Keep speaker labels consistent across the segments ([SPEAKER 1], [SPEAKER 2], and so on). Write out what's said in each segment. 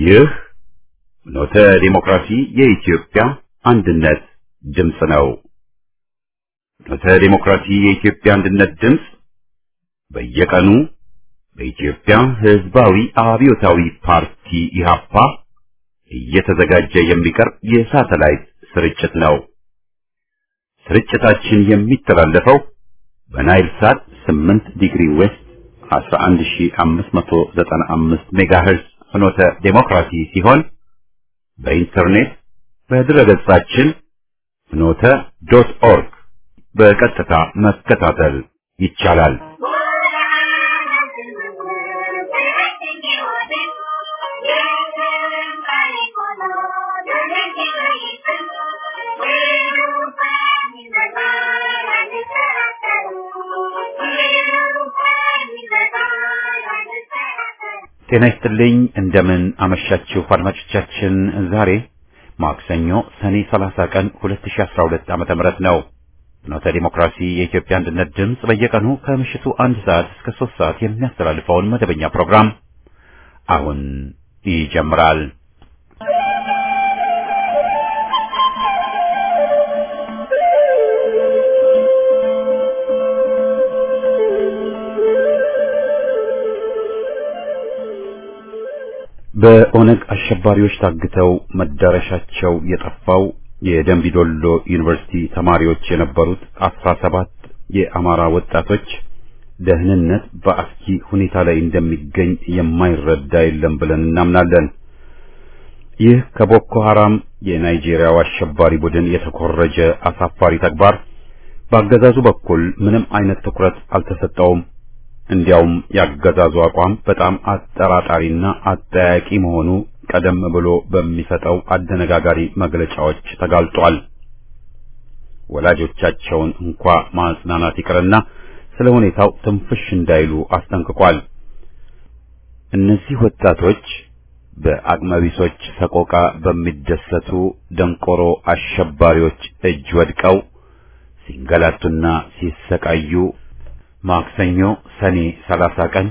[SPEAKER 1] ይህ ኖተ ዲሞክራሲ የኢትዮጵያ አንድነት ድምፅ ነው። ኖተ ዲሞክራሲ የኢትዮጵያ አንድነት ድምፅ በየቀኑ በኢትዮጵያ ሕዝባዊ አብዮታዊ ፓርቲ ኢህአፓ እየተዘጋጀ የሚቀርብ የሳተላይት ስርጭት ነው። ስርጭታችን የሚተላለፈው በናይል ሳት 8 ዲግሪ ዌስት 11595 ሜጋሄርዝ ፍኖተ ዴሞክራሲ ሲሆን በኢንተርኔት በድረገጻችን ፍኖተ ዶት ኦርግ በቀጥታ መከታተል ይቻላል። ጤና ይስጥልኝ። እንደምን አመሻችሁ አድማጮቻችን። ዛሬ ማክሰኞ ሰኔ 30 ቀን 2012 ዓመተ ምህረት ነው። ፍኖተ ዲሞክራሲ የኢትዮጵያ አንድነት ድምፅ በየቀኑ ከምሽቱ አንድ ሰዓት እስከ ሶስት ሰዓት የሚያስተላልፈውን መደበኛ ፕሮግራም አሁን ይጀምራል። በኦነግ አሸባሪዎች ታግተው መዳረሻቸው የጠፋው የደንቢዶሎ ዩኒቨርሲቲ ተማሪዎች የነበሩት አስራ ሰባት የአማራ ወጣቶች ደህንነት በአስጊ ሁኔታ ላይ እንደሚገኝ የማይረዳ የለም ብለን እናምናለን። ይህ ከቦኮ ሐራም የናይጄሪያው አሸባሪ ቡድን የተኮረጀ አሳፋሪ ተግባር በአገዛዙ በኩል ምንም አይነት ትኩረት አልተሰጠውም። እንዲያውም ያገዛዙ አቋም በጣም አጠራጣሪና አጠያቂ መሆኑ ቀደም ብሎ በሚሰጠው አደነጋጋሪ መግለጫዎች ተጋልጧል። ወላጆቻቸውን እንኳ ማጽናናት ይቅርና ስለ ሁኔታው ትንፍሽ እንዳይሉ አስጠንቅቋል። እነዚህ ወጣቶች በአቅመቢሶች ሰቆቃ በሚደሰቱ ደንቆሮ አሸባሪዎች እጅ ወድቀው ሲንገላቱና ሲሰቃዩ ማክሰኞ ሰኔ 30 ቀን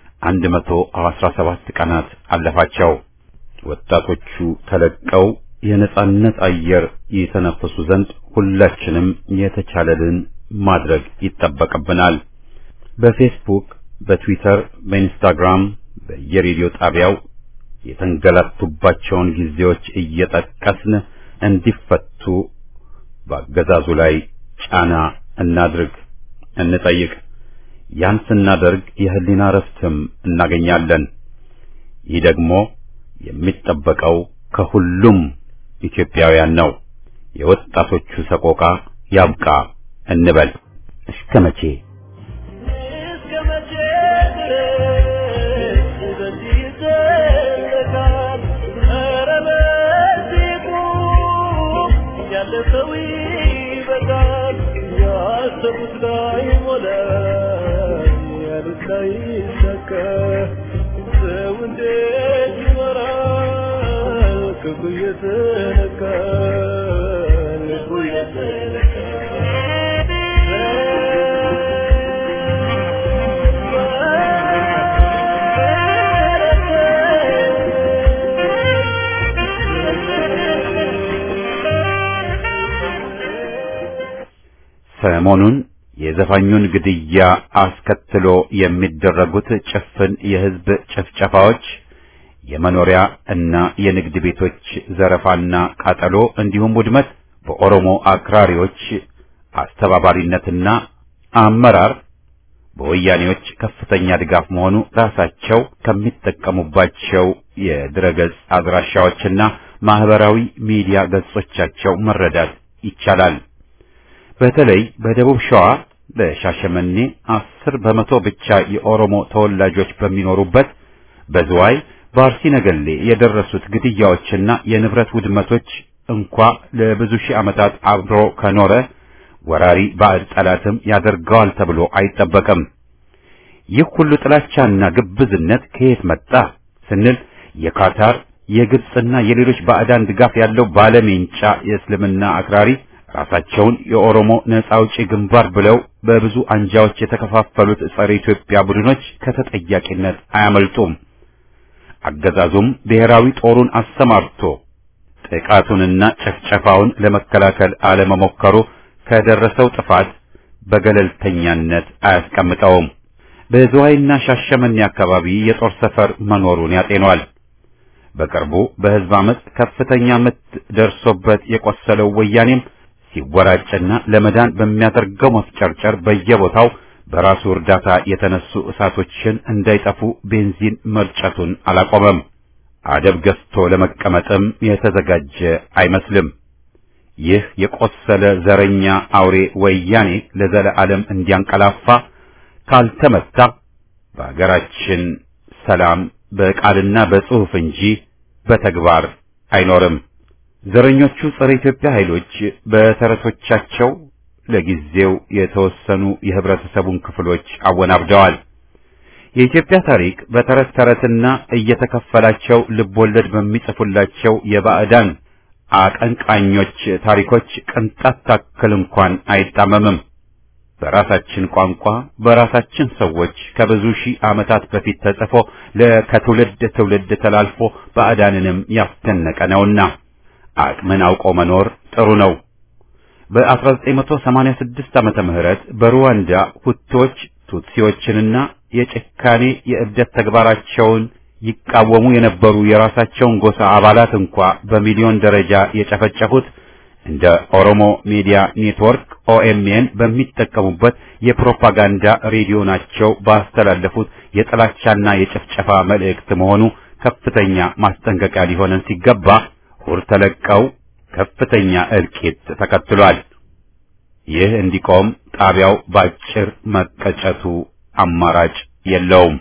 [SPEAKER 1] 117 ቀናት አለፋቸው። ወጣቶቹ ተለቀው የነጻነት አየር የተነፈሱ ዘንድ ሁላችንም የተቻለልን ማድረግ ይጠበቅብናል። በፌስቡክ፣ በትዊተር፣ በኢንስታግራም፣ በየሬዲዮ ጣቢያው የተንገላቱባቸውን ጊዜዎች እየጠቀስን እንዲፈቱ በአገዛዙ ላይ ጫና እናድርግ፣ እንጠይቅ። ያን ስናደርግ የህሊና ረፍትም እናገኛለን። ይህ ደግሞ የሚጠበቀው ከሁሉም ኢትዮጵያውያን ነው። የወጣቶቹ ሰቆቃ ያብቃ እንበል። እስከ መቼ
[SPEAKER 2] እስከ መቼ ድረስ በዚህ ይዘለቃል? ኧረ በዚህ ቁም፣ ያለፈው ይበቃል። ያሰቡት ላይሞላ ያሉት ላይሳካ ሰው እንዴት ይኖራል? ክፉ እየተነካ ልቡ
[SPEAKER 1] ሰሞኑን የዘፋኙን ግድያ አስከትሎ የሚደረጉት ጭፍን የህዝብ ጭፍጨፋዎች፣ የመኖሪያ እና የንግድ ቤቶች ዘረፋና ቃጠሎ እንዲሁም ውድመት በኦሮሞ አክራሪዎች አስተባባሪነትና አመራር በወያኔዎች ከፍተኛ ድጋፍ መሆኑ ራሳቸው ከሚጠቀሙባቸው የድረገጽ አድራሻዎችና ማህበራዊ ሚዲያ ገጾቻቸው መረዳት ይቻላል። በተለይ በደቡብ ሸዋ በሻሸመኔ አስር በመቶ ብቻ የኦሮሞ ተወላጆች በሚኖሩበት በዝዋይ በአርሲ ነገሌ የደረሱት ግድያዎችና የንብረት ውድመቶች እንኳ ለብዙ ሺህ ዓመታት አብሮ ከኖረ ወራሪ ባዕድ ጠላትም ያደርገዋል ተብሎ አይጠበቅም። ይህ ሁሉ ጥላቻና ግብዝነት ከየት መጣ ስንል የካታር የግብፅና የሌሎች ባዕዳን ድጋፍ ያለው ባለሜንጫ የእስልምና አክራሪ ራሳቸውን የኦሮሞ ነጻ አውጪ ግንባር ብለው በብዙ አንጃዎች የተከፋፈሉት ጸረ ኢትዮጵያ ቡድኖች ከተጠያቂነት አያመልጡም። አገዛዙም ብሔራዊ ጦሩን አሰማርቶ ጥቃቱንና ጨፍጨፋውን ለመከላከል አለመሞከሩ ከደረሰው ጥፋት በገለልተኛነት አያስቀምጠውም። በዝዋይና ሻሸመኔ አካባቢ የጦር ሰፈር መኖሩን ያጤኗል። በቅርቡ በሕዝብ አመፅ ከፍተኛ ምት ደርሶበት የቆሰለው ወያኔም ሲወራጭና ለመዳን በሚያደርገው መፍጨርጨር በየቦታው በራሱ እርዳታ የተነሱ እሳቶችን እንዳይጠፉ ቤንዚን መርጨቱን አላቆመም። አደብ ገዝቶ ለመቀመጥም የተዘጋጀ አይመስልም። ይህ የቆሰለ ዘረኛ አውሬ ወያኔ ለዘለዓለም እንዲያንቀላፋ ካልተመታ በአገራችን ሰላም በቃልና በጽሑፍ እንጂ በተግባር አይኖርም። ዘረኞቹ ጸረ ኢትዮጵያ ኃይሎች በተረቶቻቸው ለጊዜው የተወሰኑ የህብረተሰቡን ክፍሎች አወናብደዋል። የኢትዮጵያ ታሪክ በተረት ተረትና እየተከፈላቸው ልቦለድ በሚጽፉላቸው የባዕዳን አቀንቃኞች ታሪኮች ቅንጣት ታክል እንኳን አይጣመምም። በራሳችን ቋንቋ በራሳችን ሰዎች ከብዙ ሺህ ዓመታት በፊት ተጽፎ ለከትውልድ ትውልድ ተላልፎ ባዕዳንንም ያስደነቀ ነውና አቅምን አውቆ መኖር ጥሩ ነው። በ1986 ዓመተ ምህረት በሩዋንዳ ሁቶች ቱትሲዎችንና የጭካኔ የእብደት ተግባራቸውን ይቃወሙ የነበሩ የራሳቸውን ጎሳ አባላት እንኳ በሚሊዮን ደረጃ የጨፈጨፉት እንደ ኦሮሞ ሚዲያ ኔትወርክ ኦኤምኤን በሚጠቀሙበት የፕሮፓጋንዳ ሬዲዮ ናቸው ባስተላለፉት የጥላቻና የጭፍጨፋ መልእክት መሆኑ ከፍተኛ ማስጠንቀቂያ ሊሆነን ሲገባ ሁር ተለቀው ከፍተኛ እልቂት ተከትሏል። ይህ እንዲቆም ጣቢያው ባጭር መቀጨቱ አማራጭ የለውም።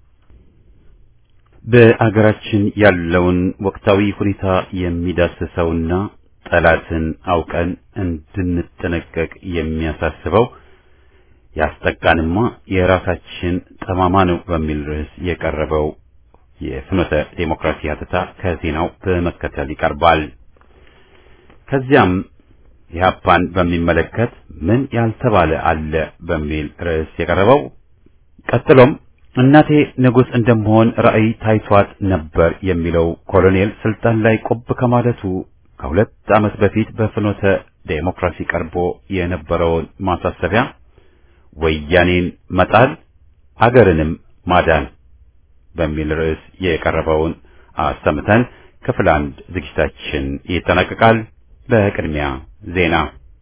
[SPEAKER 1] በአገራችን ያለውን ወቅታዊ ሁኔታ የሚዳስሰውና ጠላትን አውቀን እንድንጠነቀቅ የሚያሳስበው ያስጠቃንማ የራሳችን ጠማማ ነው በሚል ርዕስ የቀረበው የፍኖተ ዴሞክራሲ ሀተታ ከዜናው በመከተል ይቀርባል። ከዚያም ኢህአፓን በሚመለከት ምን ያልተባለ አለ በሚል ርዕስ የቀረበው ቀጥሎም እናቴ ንጉሥ እንደመሆን ራዕይ ታይቷት ነበር የሚለው ኮሎኔል ስልጣን ላይ ቆብ ከማለቱ ከሁለት ዓመት በፊት በፍኖተ ዴሞክራሲ ቀርቦ የነበረውን ማሳሰቢያ ወያኔን መጣል አገርንም ማዳን በሚል ርዕስ የቀረበውን አሰምተን ክፍል አንድ ዝግጅታችን ይጠናቀቃል። በቅድሚያ ዜና።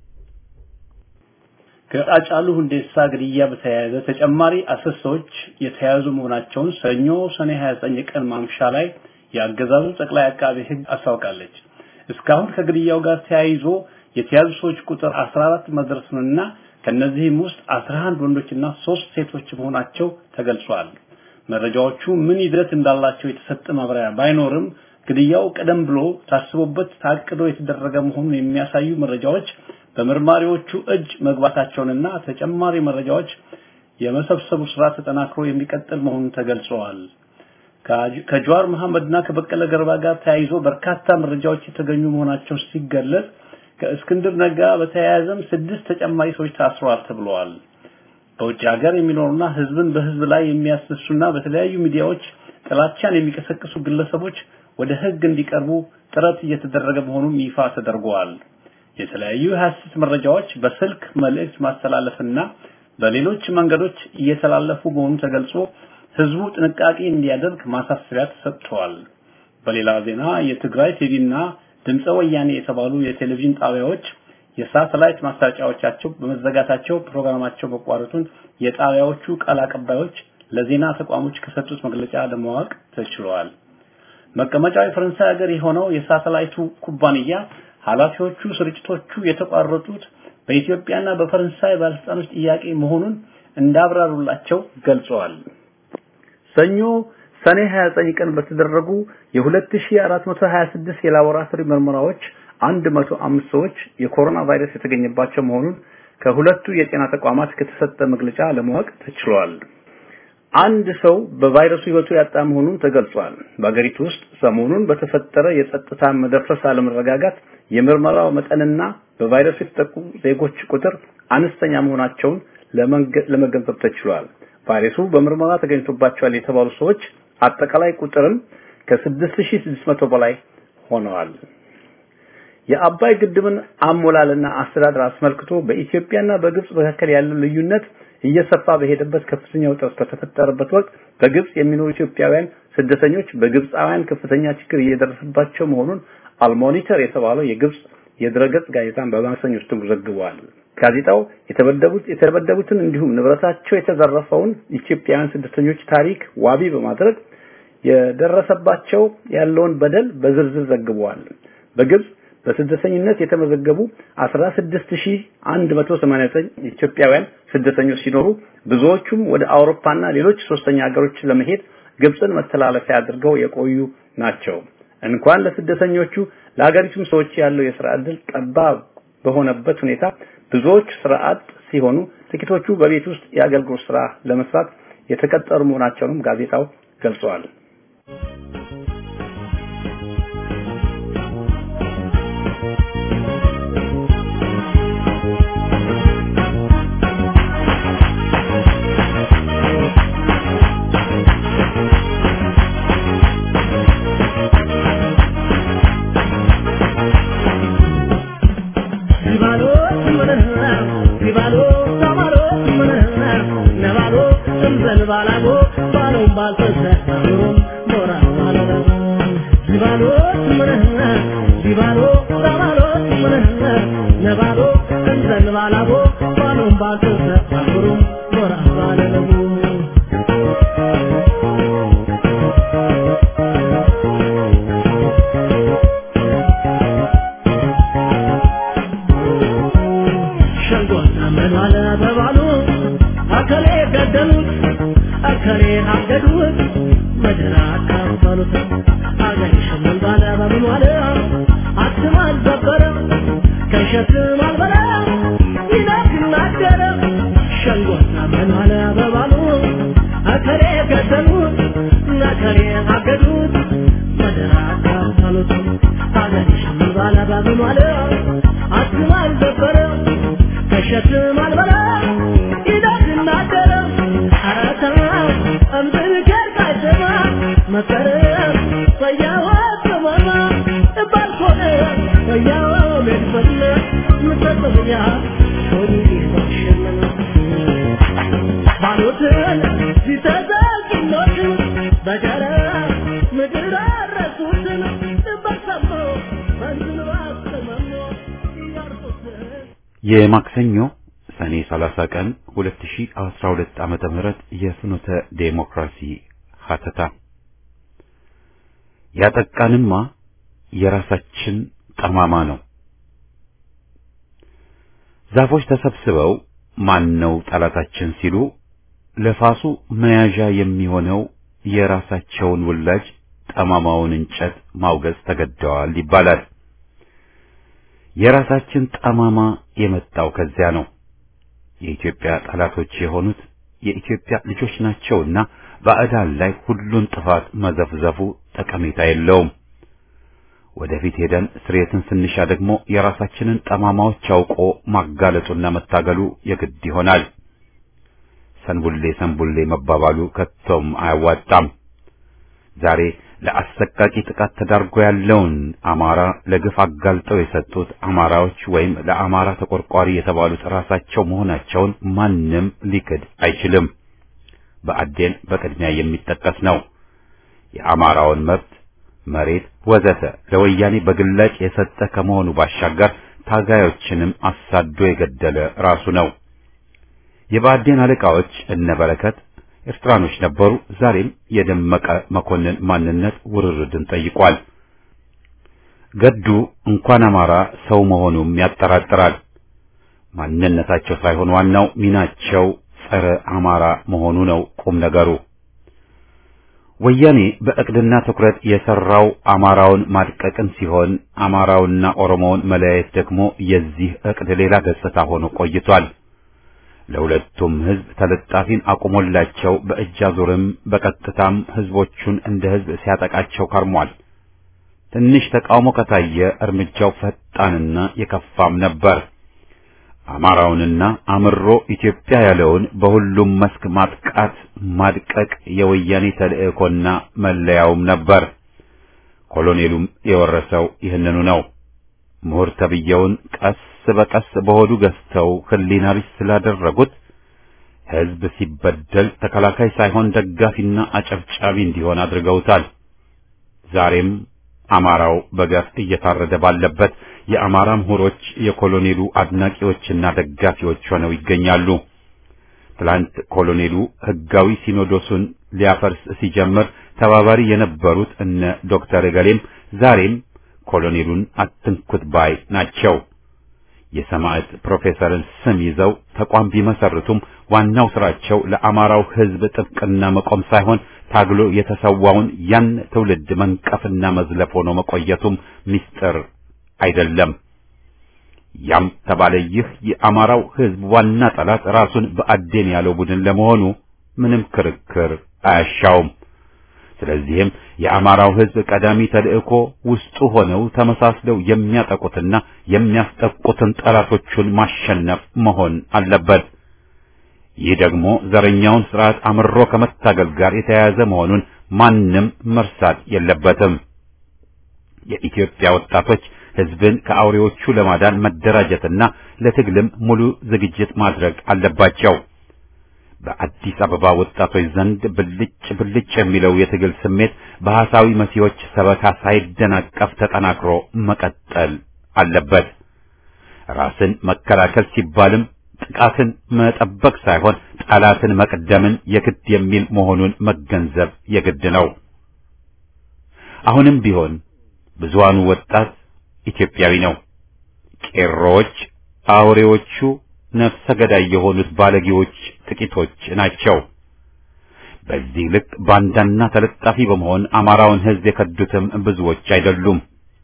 [SPEAKER 3] ከአጫሉ ሁንዴሳ ግድያ በተያያዘ ተጨማሪ አስር ሰዎች የተያዙ መሆናቸውን ሰኞ ሰኔ 29 ቀን ማምሻ ላይ የአገዛዙ ጠቅላይ አቃቤ ሕግ አስታውቃለች። እስካሁን ከግድያው ጋር ተያይዞ የተያዙ ሰዎች ቁጥር 14 መድረሱንና ከነዚህም ውስጥ 11 ወንዶችና ሶስት ሴቶች መሆናቸው ተገልጿል። መረጃዎቹ ምን ይዘት እንዳላቸው የተሰጠ ማብራሪያ ባይኖርም ግድያው ቀደም ብሎ ታስቦበት ታቅዶ የተደረገ መሆኑን የሚያሳዩ መረጃዎች በመርማሪዎቹ እጅ መግባታቸውንና ተጨማሪ መረጃዎች የመሰብሰቡ ስራ ተጠናክሮ የሚቀጥል መሆኑን ተገልጸዋል። ከጀዋር መሐመድና ከበቀለ ገርባ ጋር ተያይዞ በርካታ መረጃዎች የተገኙ መሆናቸው ሲገለጽ ከእስክንድር ነጋ በተያያዘም ስድስት ተጨማሪ ሰዎች ታስረዋል ተብለዋል። በውጭ ሀገር የሚኖሩና ህዝብን በህዝብ ላይ የሚያስነሱና በተለያዩ ሚዲያዎች ጥላቻን የሚቀሰቅሱ ግለሰቦች ወደ ህግ እንዲቀርቡ ጥረት እየተደረገ መሆኑን ይፋ ተደርጓል። የተለያዩ የሐሰት መረጃዎች በስልክ መልእክት ማስተላለፍና በሌሎች መንገዶች እየተላለፉ መሆኑን ተገልጾ ህዝቡ ጥንቃቄ እንዲያደርግ ማሳሰቢያ ተሰጥቷል። በሌላ ዜና የትግራይ ቲቪና ድምፀ ወያኔ የተባሉ የቴሌቪዥን ጣቢያዎች የሳተላይት ማስታወቂያዎቻቸው በመዘጋታቸው ፕሮግራማቸው መቋረጡን የጣቢያዎቹ ቃል አቀባዮች ለዜና ተቋሞች ከሰጡት መግለጫ ለማወቅ ተችሏል። መቀመጫው የፈረንሳይ ሀገር የሆነው የሳተላይቱ ኩባንያ ኃላፊዎቹ ስርጭቶቹ የተቋረጡት በኢትዮጵያና በፈረንሳይ ባለስልጣኖች ጥያቄ መሆኑን እንዳብራሩላቸው ገልጸዋል። ሰኞ ሰኔ 29 ቀን በተደረጉ የ2426 የላቦራቶሪ ምርመራዎች 105 ሰዎች የኮሮና ቫይረስ የተገኘባቸው መሆኑን ከሁለቱ የጤና ተቋማት ከተሰጠ መግለጫ ለማወቅ ተችሏል። አንድ ሰው በቫይረሱ ህይወቱ ያጣ መሆኑን ተገልጿል። በአገሪቱ ውስጥ ሰሞኑን በተፈጠረ የጸጥታ መደፍረስ አለመረጋጋት የምርመራው መጠንና በቫይረሱ የተጠቁ ዜጎች ቁጥር አነስተኛ መሆናቸውን ለመገንዘብ ተችሏል። ቫይረሱ በምርመራ ተገኝቶባቸዋል የተባሉ ሰዎች አጠቃላይ ቁጥርም ከ6600 በላይ ሆነዋል። የአባይ ግድብን አሞላልና አስተዳደር አስመልክቶ በኢትዮጵያና በግብጽ መካከል ያለው ልዩነት እየሰፋ በሄደበት ከፍተኛ ውጥረት በተፈጠረበት ወቅት በግብጽ የሚኖሩ ኢትዮጵያውያን ስደተኞች በግብጻውያን ከፍተኛ ችግር እየደረሰባቸው መሆኑን አልሞኒተር የተባለው የግብጽ የድረገጽ ጋዜጣን በማክሰኞ ዕለት ዘግቧል። ጋዜጣው የተበደቡት የተበደቡትን እንዲሁም ንብረታቸው የተዘረፈውን ኢትዮጵያውያን ስደተኞች ታሪክ ዋቢ በማድረግ የደረሰባቸው ያለውን በደል በዝርዝር ዘግቧል። በግብጽ በስደተኝነት የተመዘገቡ 16189 ኢትዮጵያውያን ስደተኞች ሲኖሩ ብዙዎቹም ወደ አውሮፓና ሌሎች ሶስተኛ ሀገሮች ለመሄድ ግብጽን መተላለፊያ አድርገው የቆዩ ናቸው። እንኳን ለስደተኞቹ ለሀገሪቱም ሰዎች ያለው የስራ ዕድል ጠባብ በሆነበት ሁኔታ ብዙዎች ስራ አጥ ሲሆኑ፣ ጥቂቶቹ በቤት ውስጥ የአገልግሎት ስራ ለመስራት የተቀጠሩ መሆናቸውንም ጋዜጣው ገልጸዋል።
[SPEAKER 1] የማክሰኞ ሰኔ 30 ቀን 2012 ዓመተ ምህረት የፍኖተ ዴሞክራሲ ሀተታ ያጠቃንማ የራሳችን ጠማማ ነው። ዛፎች ተሰብስበው ማን ነው ጠላታችን ሲሉ ለፋሱ መያዣ የሚሆነው የራሳቸውን ውላጅ ጠማማውን እንጨት ማውገዝ ተገደዋል ይባላል። የራሳችን ጠማማ የመጣው ከዚያ ነው። የኢትዮጵያ ጠላቶች የሆኑት የኢትዮጵያ ልጆች ናቸውና ባዕዳን ላይ ሁሉን ጥፋት መዘፍዘፉ ጠቀሜታ የለውም። ወደፊት ሄደን ስሬትን ስንሻ ደግሞ የራሳችንን ጠማማዎች አውቆ ማጋለጡና መታገሉ የግድ ይሆናል። ሰንቡሌ ሰንቡሌ መባባሉ ከቶም አያዋጣም። ዛሬ ለአሰቃቂ ጥቃት ተዳርጎ ያለውን አማራ ለግፍ አጋልጠው የሰጡት አማራዎች ወይም ለአማራ ተቆርቋሪ የተባሉት ራሳቸው መሆናቸውን ማንም ሊክድ አይችልም። በአዴን በቅድሚያ የሚጠቀስ ነው። የአማራውን መብት፣ መሬት ወዘተ ለወያኔ በግላጭ የሰጠ ከመሆኑ ባሻገር ታጋዮችንም አሳዶ የገደለ ራሱ ነው። የባዴን አለቃዎች እነ በረከት ኤርትራኖች ነበሩ። ዛሬም የደመቀ መኮንን ማንነት ውርርድን ጠይቋል። ገዱ እንኳን አማራ ሰው መሆኑም ያጠራጥራል። ማንነታቸው ሳይሆን ዋናው ሚናቸው ጸረ አማራ መሆኑ ነው ቁም ነገሩ። ወያኔ በእቅድና ትኩረት የሰራው አማራውን ማድቀቅን ሲሆን አማራውና ኦሮሞውን መለያየት ደግሞ የዚህ እቅድ ሌላ ገጽታ ሆኖ ቆይቷል። ለሁለቱም ህዝብ ተለጣፊን አቁሞላቸው በእጅ አዙርም በቀጥታም ህዝቦቹን እንደ ህዝብ ሲያጠቃቸው ከርሟል። ትንሽ ተቃውሞ ከታየ እርምጃው ፈጣንና የከፋም ነበር። አማራውንና አምሮ ኢትዮጵያ ያለውን በሁሉም መስክ ማጥቃት ማድቀቅ የወያኔ ተልእኮና መለያውም ነበር። ኮሎኔሉም የወረሰው ይህንኑ ነው። ምሁር ተብየውን ቀስ በቀስ በሆዱ ገዝተው ሕሊና ቢስ ስላደረጉት ሕዝብ ሲበደል ተከላካይ ሳይሆን ደጋፊና አጨብጫቢ እንዲሆን አድርገውታል። ዛሬም አማራው በገፍ እየታረደ ባለበት የአማራ ምሁሮች የኮሎኔሉ አድናቂዎችና ደጋፊዎች ሆነው ይገኛሉ። ትላንት ኮሎኔሉ ሕጋዊ ሲኖዶሱን ሊያፈርስ ሲጀምር ተባባሪ የነበሩት እነ ዶክተር እገሌም ዛሬም ኮሎኔሉን አትንኩት ባይ ናቸው። የሰማዕት ፕሮፌሰርን ስም ይዘው ተቋም ቢመሰርቱም ዋናው ስራቸው ለአማራው ሕዝብ ጥብቅና መቆም ሳይሆን ታግሎ የተሰዋውን ያን ትውልድ መንቀፍና መዝለፍ ሆኖ መቆየቱም ምስጢር አይደለም። ያም ተባለ ይህ የአማራው ሕዝብ ዋና ጠላት ራሱን በአዴን ያለው ቡድን ለመሆኑ ምንም ክርክር አያሻውም። ስለዚህም የአማራው ሕዝብ ቀዳሚ ተልእኮ ውስጡ ሆነው ተመሳስለው የሚያጠቁትና የሚያስጠቁትን ጠላቶቹን ማሸነፍ መሆን አለበት። ይህ ደግሞ ዘረኛውን ስርዓት አምሮ ከመታገል ጋር የተያያዘ መሆኑን ማንም መርሳት የለበትም። የኢትዮጵያ ወጣቶች ሕዝብን ከአውሬዎቹ ለማዳን መደራጀትና ለትግልም ሙሉ ዝግጅት ማድረግ አለባቸው። በአዲስ አበባ ወጣቶች ዘንድ ብልጭ ብልጭ የሚለው የትግል ስሜት በሐሳዊ መሲዎች ሰበካ ሳይደናቀፍ ተጠናክሮ መቀጠል አለበት። ራስን መከላከል ሲባልም ጥቃትን መጠበቅ ሳይሆን ጠላትን መቅደምን የግድ የሚል መሆኑን መገንዘብ የግድ ነው። አሁንም ቢሆን ብዙሃኑ ወጣት ኢትዮጵያዊ ነው። ቄሮዎች አውሬዎቹ ነፍሰ ገዳይ የሆኑት ባለጌዎች ጥቂቶች ናቸው። በዚህ ልክ ባንዳና ተለጣፊ በመሆን አማራውን ሕዝብ የከዱትም ብዙዎች አይደሉም።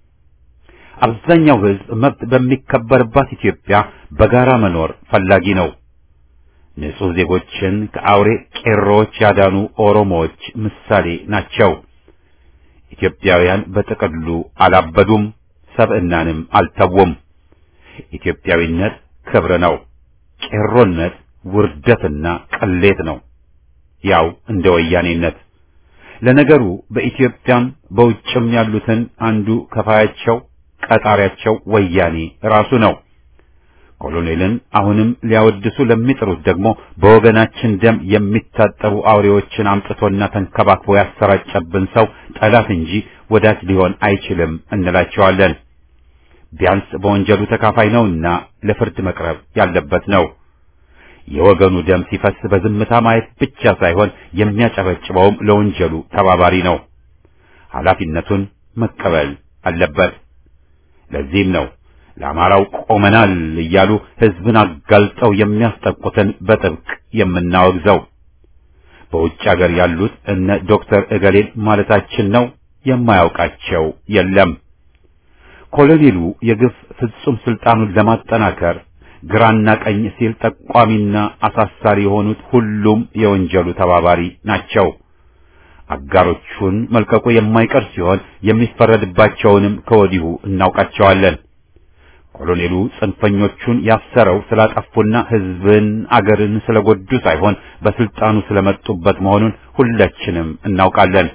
[SPEAKER 1] አብዛኛው ሕዝብ መብት በሚከበርባት ኢትዮጵያ በጋራ መኖር ፈላጊ ነው። ንጹሕ ዜጎችን ከአውሬ ቄሮዎች ያዳኑ ኦሮሞዎች ምሳሌ ናቸው። ኢትዮጵያውያን በጥቅሉ አላበዱም፣ ሰብዕናንም አልተውም። ኢትዮጵያዊነት ክብር ነው። ቄሮነት ውርደትና ቅሌት ነው። ያው እንደ ወያኔነት። ለነገሩ በኢትዮጵያም በውጭም ያሉትን አንዱ ከፋያቸው ቀጣሪያቸው ወያኔ ራሱ ነው። ኮሎኔልን አሁንም ሊያወድሱ ለሚጥሩት ደግሞ በወገናችን ደም የሚታጠቡ አውሬዎችን አምጥቶና ተንከባክቦ ያሰራጨብን ሰው ጠላት እንጂ ወዳጅ ሊሆን አይችልም እንላቸዋለን። ቢያንስ በወንጀሉ ተካፋይ ነውና ለፍርድ መቅረብ ያለበት ነው። የወገኑ ደም ሲፈስ በዝምታ ማየት ብቻ ሳይሆን የሚያጨበጭበውም ለወንጀሉ ተባባሪ ነው። ኃላፊነቱን መቀበል አለበት። ለዚህም ነው ለአማራው ቆመናል እያሉ ሕዝብን አጋልጠው የሚያስጠቁትን በጥብቅ የምናወግዘው። በውጭ አገር ያሉት እነ ዶክተር እገሌን ማለታችን ነው። የማያውቃቸው የለም። ኮሎኔሉ የግፍ ፍጹም ስልጣኑን ለማጠናከር ግራና ቀኝ ሲል ጠቋሚና አሳሳሪ የሆኑት ሁሉም የወንጀሉ ተባባሪ ናቸው። አጋሮቹን መልቀቁ የማይቀር ሲሆን የሚፈረድባቸውንም ከወዲሁ እናውቃቸዋለን። ኮሎኔሉ ጽንፈኞቹን ያሰረው ስላጠፉና ሕዝብን አገርን ስለጎዱ ሳይሆን በስልጣኑ ስለመጡበት መሆኑን ሁላችንም እናውቃለን።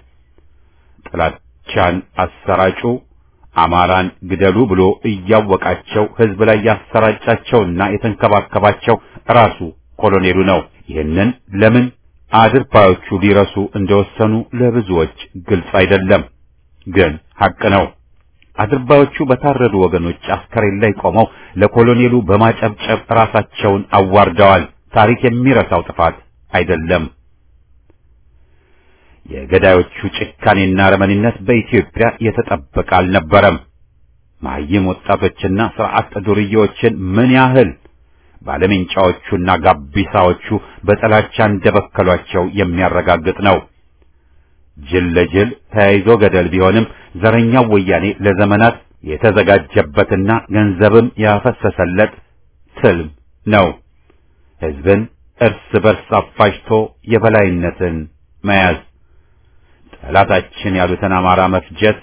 [SPEAKER 1] ጥላቻን አሰራጩ አማራን ግደሉ ብሎ እያወቃቸው ሕዝብ ላይ ያሰራጫቸውና የተንከባከባቸው ራሱ ኮሎኔሉ ነው። ይህንን ለምን አድርባዮቹ ሊረሱ እንደወሰኑ ለብዙዎች ግልጽ አይደለም፣ ግን ሐቅ ነው። አድርባዮቹ በታረዱ ወገኖች አስከሬን ላይ ቆመው ለኮሎኔሉ በማጨብጨብ ራሳቸውን አዋርደዋል። ታሪክ የሚረሳው ጥፋት አይደለም። የገዳዮቹ ጭካኔና ረመኒነት በኢትዮጵያ የተጠበቀ አልነበረም። መሀይም ወጣቶችና ስርዓት ዱርዬዎችን ምን ያህል ባለሜንጫዎቹና ጋቢሳዎቹ በጥላቻ እንደበከሏቸው የሚያረጋግጥ ነው። ጅል ለጅል ተያይዞ ገደል ቢሆንም ዘረኛው ወያኔ ለዘመናት የተዘጋጀበትና ገንዘብም ያፈሰሰለት ትልም ነው። ሕዝብን እርስ በርስ አፋጅቶ የበላይነትን መያዝ፣ ጠላታችን ያሉትን አማራ መፍጀት፣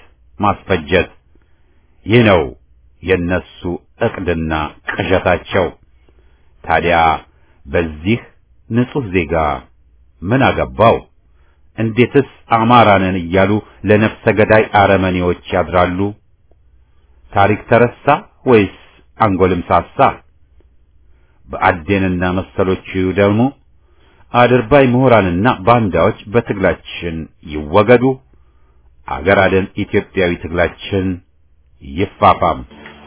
[SPEAKER 1] ማስፈጀት። ይህ ነው የነሱ ዕቅድና ቅዠታቸው። ታዲያ በዚህ ንጹሕ ዜጋ ምን አገባው? እንዴትስ አማራንን እያሉ ለነፍሰ ገዳይ አረመኔዎች ያድራሉ? ታሪክ ተረሳ ወይስ አንጎልም ሳሳ? በአዴንና መሰሎቹ ደግሞ አድርባይ ምሁራንና ባንዳዎች በትግላችን ይወገዱ። አገር አደን ኢትዮጵያዊ ትግላችን ይፋፋም።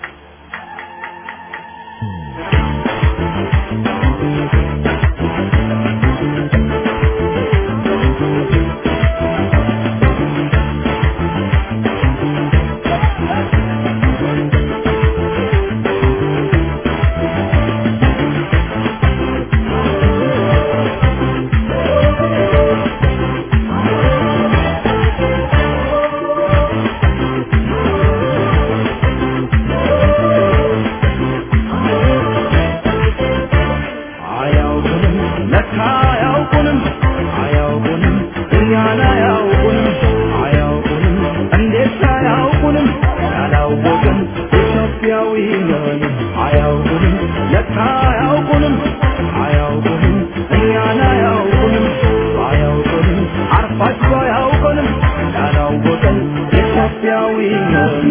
[SPEAKER 2] አያውቁንም ለካ አያውቁንም አያውቁንም እኛን አያውቁንም አያውቁንም እንዴት አያውቁንም ያላወቅን ኢትዮጵያዊ ነን አያውቁንም ለካ አያውቁንም አያውቁንም እኛን አያውቁንም አያውቁንም አርፋችሁ አያውቁንም ያላወቅን ኢትዮጵያዊ ነን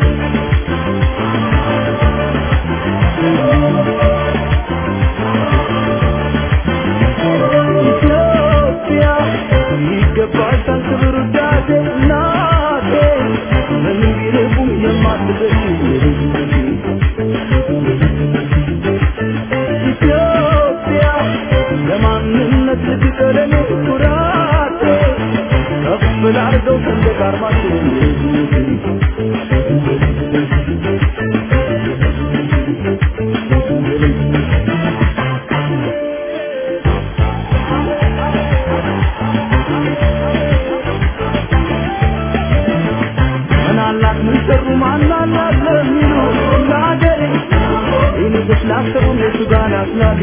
[SPEAKER 2] ኢትዮጵያ ይገባሻል ክብር ውዳሴ እናቴ ምንም ቢርቁም የማትደርሺ ኢትዮጵያ ለማንነት ልትቀደም ኩራቴ ከፍ ላርገው ሰንደቅ ዓርማችን ምን አላት ምን ሰሩ ማን አላት ለሚሉ ለአገሬ ይልቅስ ላሰቡ እነሱ ጋር ናስላሉ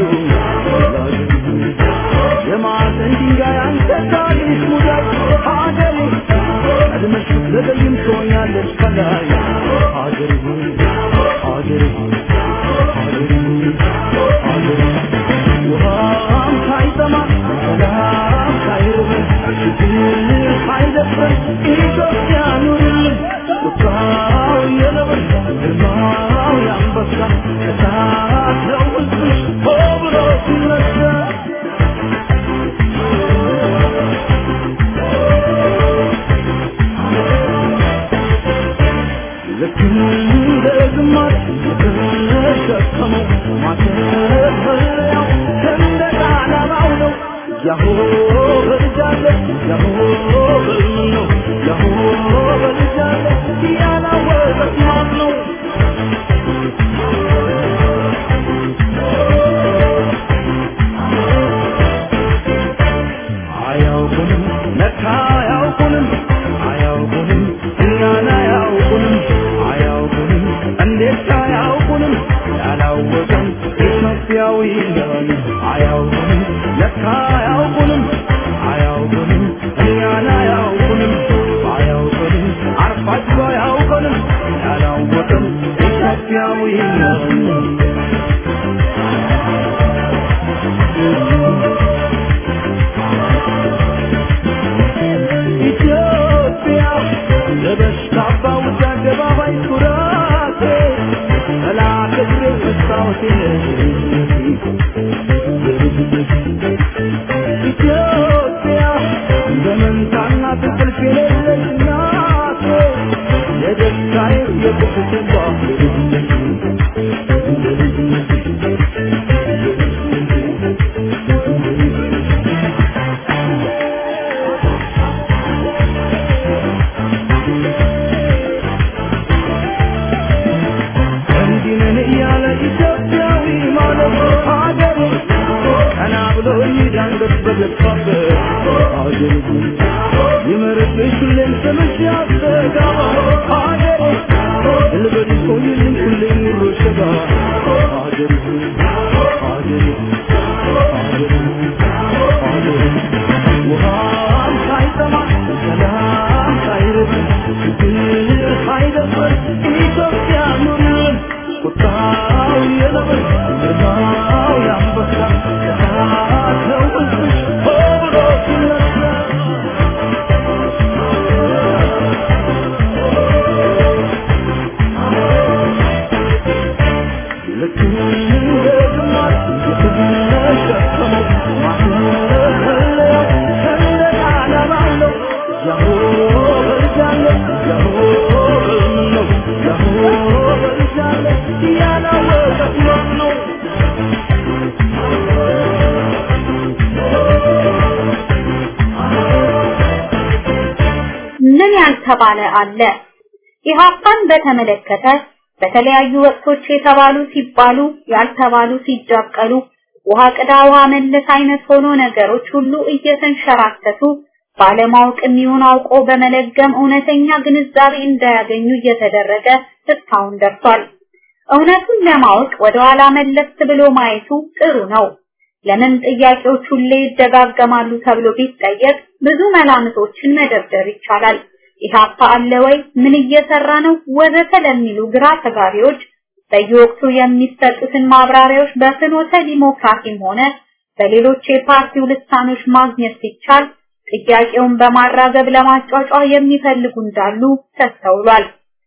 [SPEAKER 2] የማዕዘን ድንጋይ አንተ ታሪክ ሙዳይ ሀገሬ ቀድመሽ ብትዘገይም ትሆኛለሽ ከላይ ሀገሬ ሆይ ሀገሬ ሆይ ሀገሬ ሆይ ሀገሬ ውሃም ሳይጠማ ሰላም ሳይርበን ችግር ሳይደፍረን ኢትዮጵያ ኑርልን ቁጣው የነብር ግርማው የአንበሳ እሳት ነው ሕዝብሽ ሆ ብሎ ሲነሳ ልክ እንደ ግማሽ የተሸከመው ማተፈሪያው ሰንደቅ ዓላማው ነው። ያሆ በልጃለ ያሆ በልም ነው ያሆ በልጃለ ያላወቀት ማን ነው? አያውቁንም ለካ አያውቁንም አያውቁንም እኛን አያውቁንም አያውቁንም እንዴት አያውቁንም ያላወቅን ኢትዮጵያዊ ነን አያውቁንም ለካ አያውቁንም አያውቁንም እኛን አያውቁንም አያውቁንም አርፋችሁ አያውቁንም ያላወቅን ኢትዮጵያዊ ነን ኢትዮጵያ ለበሽታ ባውጃ አደባባይ ኩራቴ ጠላት እግሬ መስታወቴ ኢትዮጵያ በመንታና ትንቅልፍ የሌለች እናቴ የደስታዬ የቁስቴ እንዲህ ነን እያለ ኢትዮጵያዊ ማለት ሀገሩ ቀና ብሎ ይዳንገት በገባበት ሀገሩ ይመርብሽ ሁሌም ስምሽ ያስተጋባ ሀገሩ ልበል ቆይልኝ ሁሌም ኑሮ ሸጋ ሀገሩ ሀገሩ ሀገሩ ሀገሩ ውሃም ሳይጠማ ሰላም ሳይርበን ችግር ሳይደፍረን ኢትዮጵያ ኑርን ቁጣው የነብር ግርማው
[SPEAKER 4] ያልተባለ አለ። ኢህአፓን በተመለከተ በተለያዩ ወቅቶች የተባሉ ሲባሉ ያልተባሉ ሲጃቀሉ ውሃ ቅዳ ውሃ መለስ አይነት ሆኖ ነገሮች ሁሉ እየተንሸራተቱ ባለማወቅ የሚሆን አውቆ በመለገም እውነተኛ ግንዛቤ እንዳያገኙ እየተደረገ እስካሁን ደርሷል። እውነቱን ለማወቅ ወደ ኋላ መለስ ብሎ ማየቱ ጥሩ ነው። ለምን ጥያቄዎች ሁሌ ይደጋገማሉ ተብሎ ቢጠየቅ ብዙ መላምቶችን መደርደር ይቻላል። ኢህአፓ አለ ወይ? ምን እየሰራ ነው? ወዘተ ለሚሉ ግራ ተጋቢዎች በየወቅቱ የሚሰጡትን ማብራሪያዎች በፍኖተ ዲሞክራሲም ሆነ በሌሎች የፓርቲው ልሳኖች ማግኘት ሲቻል ጥያቄውን በማራገብ ለማጫጫ የሚፈልጉ እንዳሉ ተስተውሏል።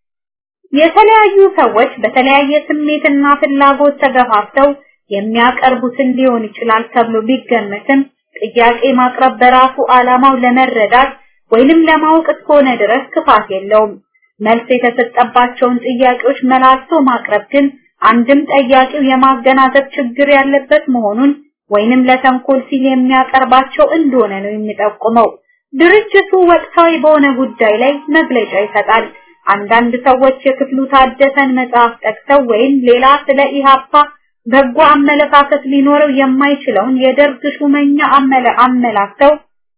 [SPEAKER 4] የተለያዩ ሰዎች በተለያየ ስሜትና ፍላጎት ተገፋፍተው የሚያቀርቡትን ሊሆን ይችላል ተብሎ ቢገመትም ጥያቄ ማቅረብ በራሱ ዓላማው ለመረዳት ወይንም ለማወቅ እስከሆነ ድረስ ክፋት የለውም። መልስ የተሰጠባቸውን ጥያቄዎች መላልሶ ማቅረብ ግን አንድም ጠያቂው የማገናዘብ ችግር ያለበት መሆኑን ወይንም ለተንኮል ሲል የሚያቀርባቸው እንደሆነ ነው የሚጠቁመው። ድርጅቱ ወቅታዊ በሆነ ጉዳይ ላይ መግለጫ ይሰጣል። አንዳንድ ሰዎች የክፍሉ ታደሰን መጽሐፍ ጠቅሰው ወይም ሌላ ስለ ኢሃፓ በጎ አመለካከት ሊኖረው የማይችለውን የደርግ ሹመኛ አመለ አመላክተው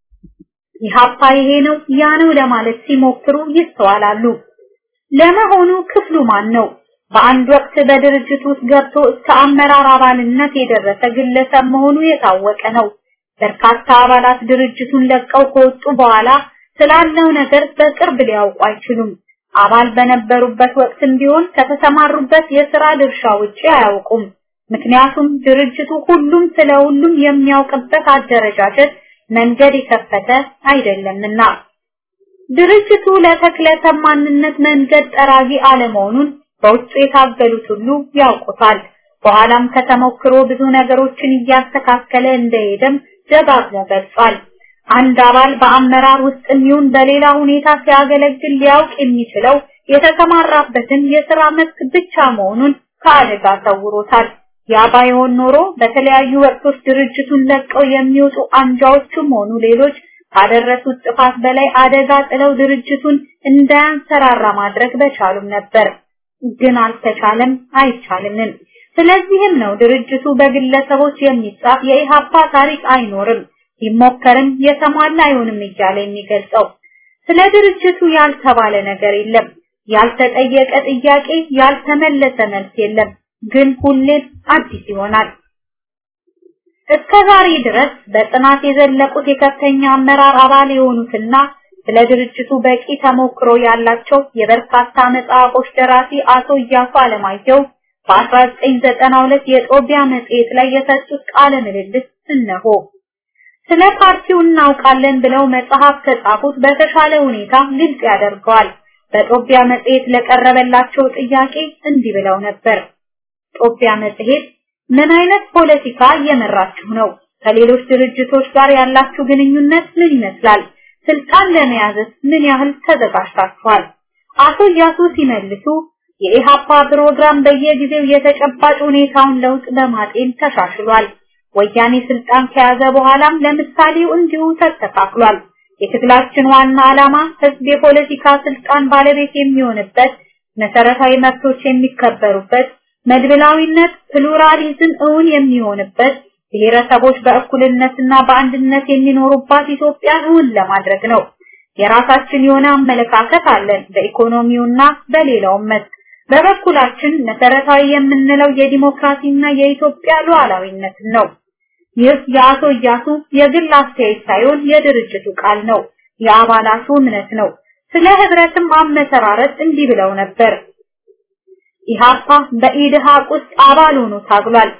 [SPEAKER 4] ኢሃፓ ይሄ ነው ያ ነው ለማለት ሲሞክሩ ይስተዋላሉ። ለመሆኑ ክፍሉ ማን ነው? በአንድ ወቅት በድርጅት ውስጥ ገብቶ እስከ አመራር አባልነት የደረሰ ግለሰብ መሆኑ የታወቀ ነው። በርካታ አባላት ድርጅቱን ለቀው ከወጡ በኋላ ስላለው ነገር በቅርብ ሊያውቁ አይችሉም። አባል በነበሩበት ወቅትም ቢሆን ከተሰማሩበት የሥራ ድርሻ ውጪ አያውቁም። ምክንያቱም ድርጅቱ ሁሉም ስለ ሁሉም የሚያውቅበት አደረጃጀት መንገድ የከፈተ አይደለምና። ድርጅቱ ለተክለሰብ ማንነት መንገድ ጠራጊ አለመሆኑን በውስጡ የታገሉት ሁሉ ያውቁታል። በኋላም ከተሞክሮ ብዙ ነገሮችን እያስተካከለ እንደሄደም ደጋግሞ ገልጿል። አንድ አባል በአመራር ውስጥ የሚሆን በሌላ ሁኔታ ሲያገለግል ሊያውቅ የሚችለው የተሰማራበትን የሥራ መስክ ብቻ መሆኑን ከአደጋ ሰውሮታል። ያ ባይሆን ኖሮ በተለያዩ ወቅቶች ድርጅቱን ለቀው የሚወጡ አንጃዎችም ሆኑ ሌሎች ካደረሱት ጥፋት በላይ አደጋ ጥለው ድርጅቱን እንዳያንሰራራ ማድረግ በቻሉም ነበር። ግን አልተቻለም፣ አይቻልምም። ስለዚህም ነው ድርጅቱ በግለሰቦች የሚጻፍ የኢሃፓ ታሪክ አይኖርም፣ ቢሞከርም የተሟላ አይሆንም እያለ የሚገልጸው። ስለ ድርጅቱ ያልተባለ ነገር የለም፣ ያልተጠየቀ ጥያቄ፣ ያልተመለሰ መልስ የለም። ግን ሁሌም አዲስ ይሆናል። እስከ ዛሬ ድረስ በጥናት የዘለቁት የከፍተኛ አመራር አባል የሆኑትና ስለ ድርጅቱ በቂ ተሞክሮ ያላቸው የበርካታ መጽሐፎች ደራሲ አቶ እያሱ አለማየሁ በ1992 የጦቢያ መጽሔት ላይ የሰጡት ቃለ ምልልስ እነሆ። ስለ ፓርቲው እናውቃለን ብለው መጽሐፍ ከጻፉት በተሻለ ሁኔታ ግልጽ ያደርገዋል። በጦቢያ መጽሔት ለቀረበላቸው ጥያቄ እንዲህ ብለው ነበር። ጦቢያ መጽሔት ምን አይነት ፖለቲካ እየመራችሁ ነው? ከሌሎች ድርጅቶች ጋር ያላችሁ ግንኙነት ምን ይመስላል? ስልጣን ለመያዝስ ምን ያህል ተዘጋጅታችኋል? አቶ እያሱ ሲመልሱ የኢሃፓ ፕሮግራም በየጊዜው የተጨባጭ ሁኔታውን ለውጥ በማጤን ተሻሽሏል። ወያኔ ስልጣን ከያዘ በኋላም ለምሳሌው እንዲሁ ተስተካክሏል። የትግላችን ዋና ዓላማ ህዝብ የፖለቲካ ስልጣን ባለቤት የሚሆንበት፣ መሰረታዊ መብቶች የሚከበሩበት፣ መድብላዊነት ፕሉራሊዝም እውን የሚሆንበት፣ ብሔረሰቦች በእኩልነትና በአንድነት የሚኖሩባት ኢትዮጵያን እውን ለማድረግ ነው። የራሳችን የሆነ አመለካከት አለን በኢኮኖሚውና በሌላውም መስክ። በበኩላችን መሰረታዊ የምንለው የዲሞክራሲና የኢትዮጵያ ሉዓላዊነት ነው። ይህ የአቶ እያሱ የግል አስተያየት ሳይሆን የድርጅቱ ቃል ነው፣ የአባላቱ እምነት ነው። ስለ ህብረትም አመሰራረት እንዲህ ብለው ነበር። ኢሃፓ በኢድሃቅ ውስጥ አባል ሆኖ ታግሏል።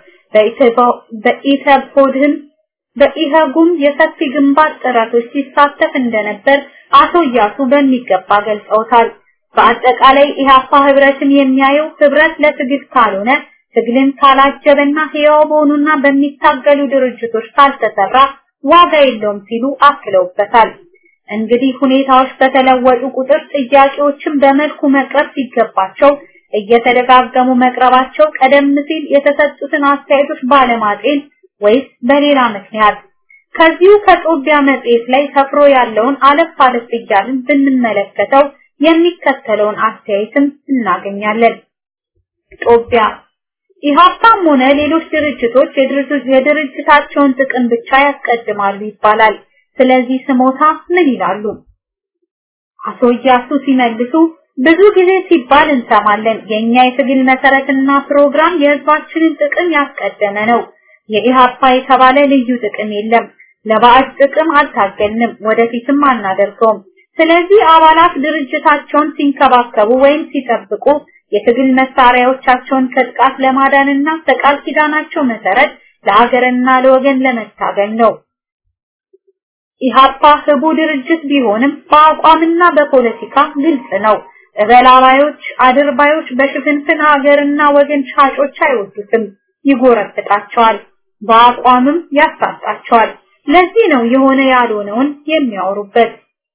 [SPEAKER 4] በኢተፖድህም በኢህጉም የሰፊ ግንባር ጥረቶች ሲሳተፍ እንደነበር አቶ እያሱ በሚገባ ገልጸውታል። በአጠቃላይ ኢሃፓ ህብረትን የሚያየው ህብረት ለትግል ካልሆነ ትግልን ካላጀበና ህያው በሆኑና በሚታገሉ ድርጅቶች ካልተሰራ ዋጋ የለውም ሲሉ አክለውበታል። እንግዲህ ሁኔታዎች በተለወጡ ቁጥር ጥያቄዎችን በመልኩ መቅረብ ሲገባቸው እየተደጋገሙ መቅረባቸው ቀደም ሲል የተሰጡትን አስተያየቶች ባለማጤን ወይስ በሌላ ምክንያት ከዚሁ ከጦቢያ መጽሔት ላይ ሰፍሮ ያለውን አለፍ አለፍ እያልን ብንመለከተው የሚከተለውን አስተያየትም እናገኛለን። ጦቢያ ኢህአፓም ሆነ ሌሎች ድርጅቶች የድርጅታቸውን ጥቅም ብቻ ያስቀድማሉ ይባላል። ስለዚህ ስሞታ ምን ይላሉ? አቶ እያሱ ሲመልሱ ብዙ ጊዜ ሲባል እንሰማለን። የኛ የትግል መሰረትና ፕሮግራም የህዝባችንን ጥቅም ያስቀደመ ነው። የኢህአፓ የተባለ ልዩ ጥቅም የለም። ለባዕድ ጥቅም አልታገልንም፣ ወደፊትም አናደርገውም። ስለዚህ አባላት ድርጅታቸውን ሲንከባከቡ ወይም ሲጠብቁ የትግል መሳሪያዎቻቸውን ከጥቃት ለማዳንና በቃል ኪዳናቸው መሰረት ለሀገርና ለወገን ለመታገል ነው። ኢህአፓ ህቡ ድርጅት ቢሆንም በአቋምና በፖለቲካ ግልጽ ነው። እበላባዮች፣ አድርባዮች በሽፍንፍን ሀገርና ወገን ሻጮች አይወዱትም፣ ይጎረብጣቸዋል፣ በአቋምም ያሳጣቸዋል። ለዚህ ነው የሆነ ያልሆነውን የሚያወሩበት።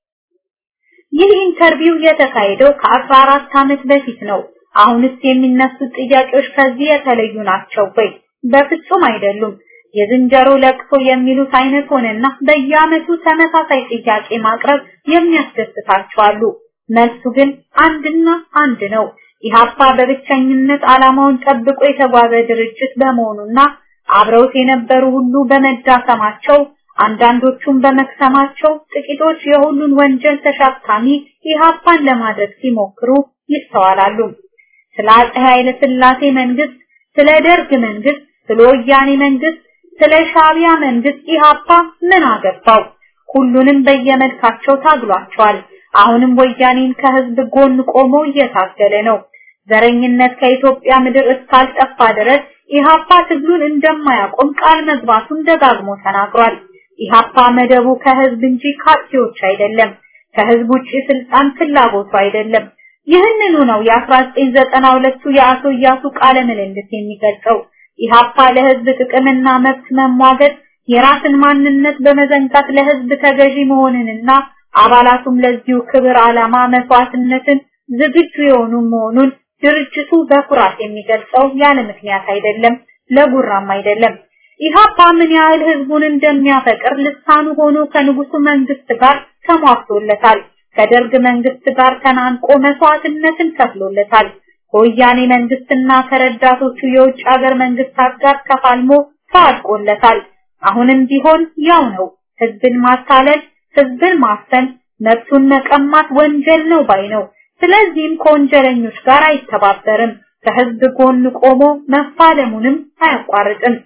[SPEAKER 4] ይህ ኢንተርቪው የተካሄደው ከ14 ዓመት በፊት ነው። አሁንስ የሚነሱት ጥያቄዎች ከዚህ የተለዩ ናቸው ወይ? በፍጹም አይደሉም። የዝንጀሮ ለቅሶ የሚሉት አይነት ሆነና በየዓመቱ ተመሳሳይ ጥያቄ ማቅረብ የሚያስደስታቸው አሉ። መልሱ ግን አንድና አንድ ነው። ኢህአፓ በብቸኝነት ዓላማውን ጠብቆ የተጓዘ ድርጅት በመሆኑና አብረውት የነበሩ ሁሉ በመዳከማቸው አንዳንዶቹም በመክሰማቸው ጥቂቶች የሁሉን ወንጀል ተሸካሚ ኢህአፓን ለማድረግ ሲሞክሩ ይስተዋላሉ። ስለ አፄ ኃይለ ሥላሴ መንግስት፣ ስለ ደርግ መንግስት፣ ስለ ወያኔ መንግስት፣ ስለ ሻቢያ መንግስት ኢህአፓ ምን አገባው? ሁሉንም በየመልካቸው ታግሏቸዋል። አሁንም ወያኔን ከህዝብ ጎን ቆሞ እየታገለ ነው። ዘረኝነት ከኢትዮጵያ ምድር እስካልጠፋ ድረስ ኢህአፓ ትግሉን እንደማያቆም ቃል መግባቱን ደጋግሞ ተናግሯል። ኢህአፓ መደቡ ከህዝብ እንጂ ካርቲዎች አይደለም። ከህዝብ ውጪ ስልጣን ፍላጎቱ አይደለም። ይህንኑ ነው የ1992ቱ የአቶ እያሱ ቃለ ምልልስ የሚገልጸው። ኢህአፓ ለህዝብ ጥቅምና መብት መሟገት የራስን ማንነት በመዘንጋት ለህዝብ ተገዢ መሆንንና አባላቱም ለዚሁ ክብር ዓላማ መስዋዕትነትን ዝግጁ የሆኑ መሆኑን ድርጅቱ በኩራት የሚገልጸው ያለ ምክንያት አይደለም፣ ለጉራም አይደለም። ኢህአፓ ምን ያህል ህዝቡን እንደሚያፈቅር ልሳኑ ሆኖ ከንጉሱ መንግስት ጋር ተሟግቶለታል። ከደርግ መንግስት ጋር ተናንቆ መስዋዕትነትን ከፍሎለታል። ከወያኔ መንግስትና ከረዳቶቹ የውጭ ሀገር መንግስታት ጋር ተፋልሞ ተዋድቆለታል። አሁንም ቢሆን ያው ነው። ህዝብን ማታለል፣ ህዝብን ማፈን፣ መብቱን መቀማት ወንጀል ነው ባይ ነው። ስለዚህም ከወንጀለኞች ጋር አይተባበርም። ከህዝብ ጎን ቆሞ መፋለሙንም አያቋርጥም።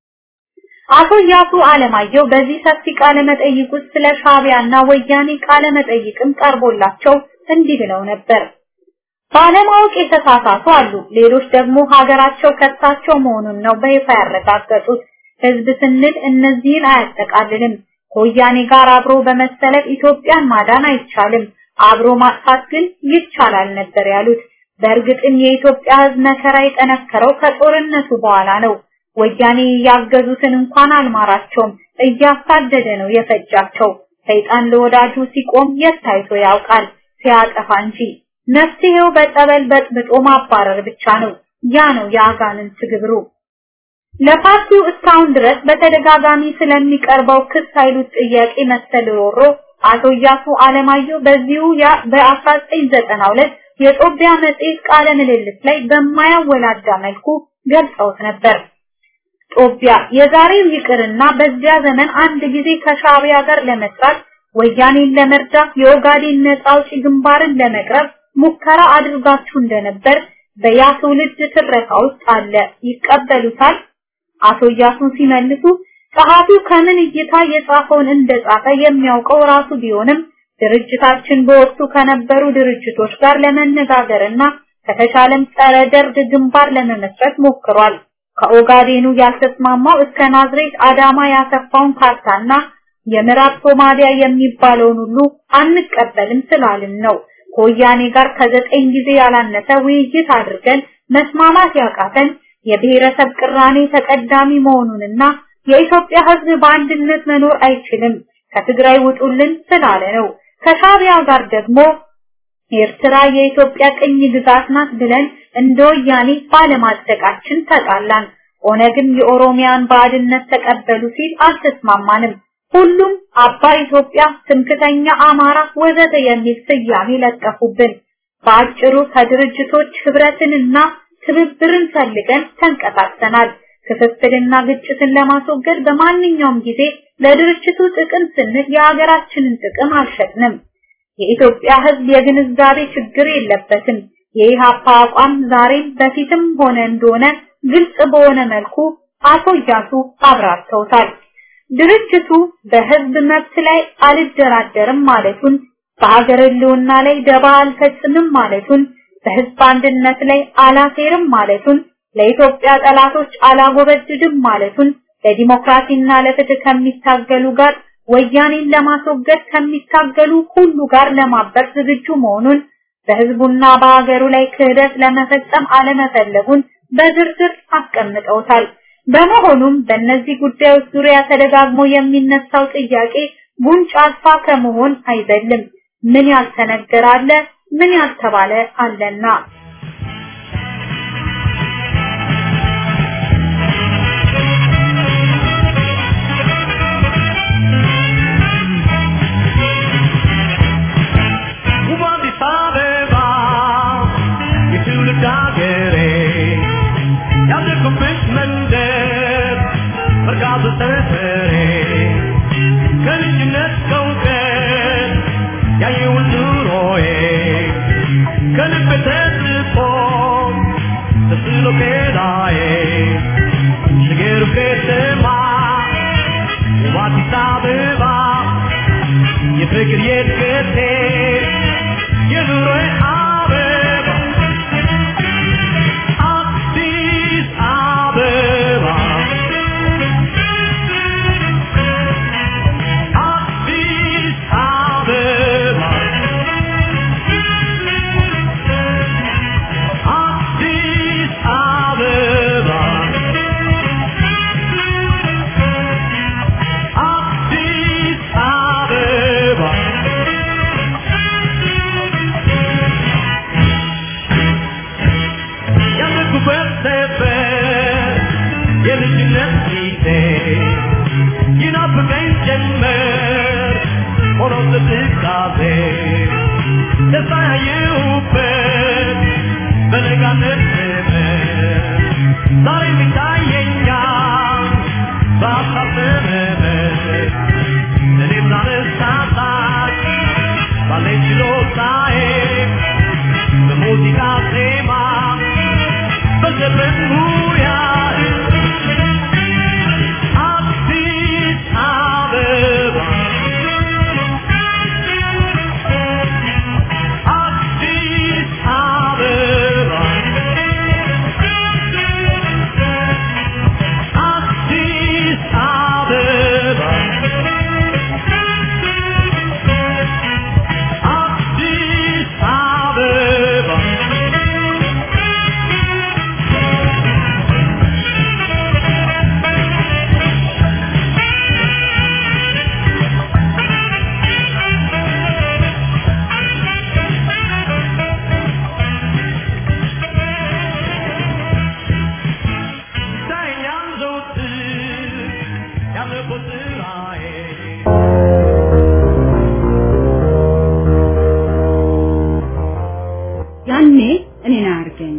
[SPEAKER 4] አቶ ያሱ አለማየሁ በዚህ ሰፊ ቃለ መጠይቅ ውስጥ ስለ ሻቢያና ወያኔ ቃለ መጠይቅም ቀርቦላቸው እንዲህ ብለው ነበር። ባለማወቅ የተሳሳቱ አሉ። ሌሎች ደግሞ ሀገራቸው ከሳቸው መሆኑን ነው በይፋ ያረጋገጡት። ህዝብ ስንል እነዚህን አያጠቃልልም። ከወያኔ ጋር አብሮ በመሰለፍ ኢትዮጵያን ማዳን አይቻልም፣ አብሮ ማጥፋት ግን ይቻላል ነበር ያሉት። በእርግጥም የኢትዮጵያ ህዝብ መከራ የጠነከረው ከጦርነቱ በኋላ ነው። ወያኔ ያገዙትን እንኳን አልማራቸውም፣ እያሳደደ ነው የፈጃቸው። ሰይጣን ለወዳጁ ሲቆም የት ታይቶ ያውቃል ሲያጠፋ እንጂ። መፍትሄው በጸበል በጥብጦ ማባረር ብቻ ነው። ያ ነው የአጋንንት ግብሩ። ለፓርቲው እስካሁን ድረስ በተደጋጋሚ ስለሚቀርበው ክስ ኃይሉት ጥያቄ መሰል ሮሮ አቶ እያሱ አለማየሁ በዚሁ ያ በ1992 የጦቢያ መጽሔት ቃለ ምልልስ ላይ በማያወላዳ መልኩ ገልጸውት ነበር። ጦቢያ የዛሬው ይቅርና በዚያ ዘመን አንድ ጊዜ ከሻቢያ ጋር ለመስራት ወያኔን ለመርዳት የኦጋዴን ነጻ አውጪ ግንባርን ለመቅረብ ሙከራ አድርጋችሁ እንደነበር በያ ትውልድ ትረካ ውስጥ አለ። ይቀበሉታል? አቶ እያሱን ሲመልሱ ጸሐፊው ከምን እይታ የጻፈውን እንደጻፈ የሚያውቀው ራሱ ቢሆንም ድርጅታችን በወቅቱ ከነበሩ ድርጅቶች ጋር ለመነጋገርና ከተቻለም ጸረ ደርግ ግንባር ለመመስረት ሞክሯል። ከኦጋዴኑ ያልተስማማው እስከ ናዝሬት አዳማ ያሰፋውን ካርታና የምዕራብ ሶማሊያ የሚባለውን ሁሉ አንቀበልም ስላልን ነው። ከወያኔ ጋር ከዘጠኝ ጊዜ ያላነሰ ውይይት አድርገን መስማማት ያቃተን የብሔረሰብ ቅራኔ ተቀዳሚ መሆኑንና የኢትዮጵያ ሕዝብ በአንድነት መኖር አይችልም ከትግራይ ውጡልን ስላለ ነው። ከሻቢያ ጋር ደግሞ ኤርትራ የኢትዮጵያ ቅኝ ግዛት ናት ብለን እንደ ወያኔ ባለማጽደቃችን ተጣላን። ኦነግም የኦሮሚያን ባዕድነት ተቀበሉ ሲል አልተስማማንም። ሁሉም አባይ ኢትዮጵያ፣ ትምክተኛ አማራ ወዘተ የሚል ስያሜ ለጠፉብን። በአጭሩ ከድርጅቶች ህብረትንና ትብብርን ፈልገን ተንቀሳቅሰናል። ክፍፍልና ግጭትን ለማስወገድ በማንኛውም ጊዜ ለድርጅቱ ጥቅም ስንል የሀገራችንን ጥቅም አልሸጥንም። የኢትዮጵያ ህዝብ የግንዛቤ ችግር የለበትም። የኢሃፓ አቋም ዛሬም በፊትም ሆነ እንደሆነ ግልጽ በሆነ መልኩ አቶ እያሱ አብራርተውታል። ድርጅቱ በህዝብ መብት ላይ አልደራደርም ማለቱን፣ በሀገር ህልውና ላይ ደባ አልፈጽምም ማለቱን፣ በህዝብ አንድነት ላይ አላሴርም ማለቱን፣ ለኢትዮጵያ ጠላቶች አላጎበድድም ማለቱን፣ ለዲሞክራሲና ለፍትህ ከሚታገሉ ጋር ወያኔን ለማስወገድ ከሚታገሉ ሁሉ ጋር ለማበር ዝግጁ መሆኑን በህዝቡና በሀገሩ ላይ ክህደት ለመፈጸም አለመፈለጉን በዝርዝር አስቀምጠውታል። በመሆኑም በእነዚህ ጉዳዮች ዙሪያ ተደጋግሞ የሚነሳው ጥያቄ ጉንጭ አልፋ ከመሆን አይዘልም። ምን ያልተነገረ አለ፣ ምን ያልተባለ አለና
[SPEAKER 2] የፍቅር የድገቴ የኑሮዬ አበባ አዲስ አበባ አዲስ አበባ አዲስ አበባ አዲስ አበባ ያለኩበት ነበር የልጅነት ጊዜ ይናፍቀኝ ጀመር ሆኖ ትካዜ ደስታ ያየሁበት በነጋነት ዘመን ዛሬም ይታየኛል በሀሳብ ዘመን እኔም ላነሳሳት ባለኝ ችሎታዬ በሙዚቃ ዜማ በዘፈን ሙያ አዲስ አበባ አዲስ አበባ አዲስ አበባ አዲስ አበባ ይታየኛል ዘወትር ያለፈው ስራዬ
[SPEAKER 5] ያኔ እኔን አያርገኝ።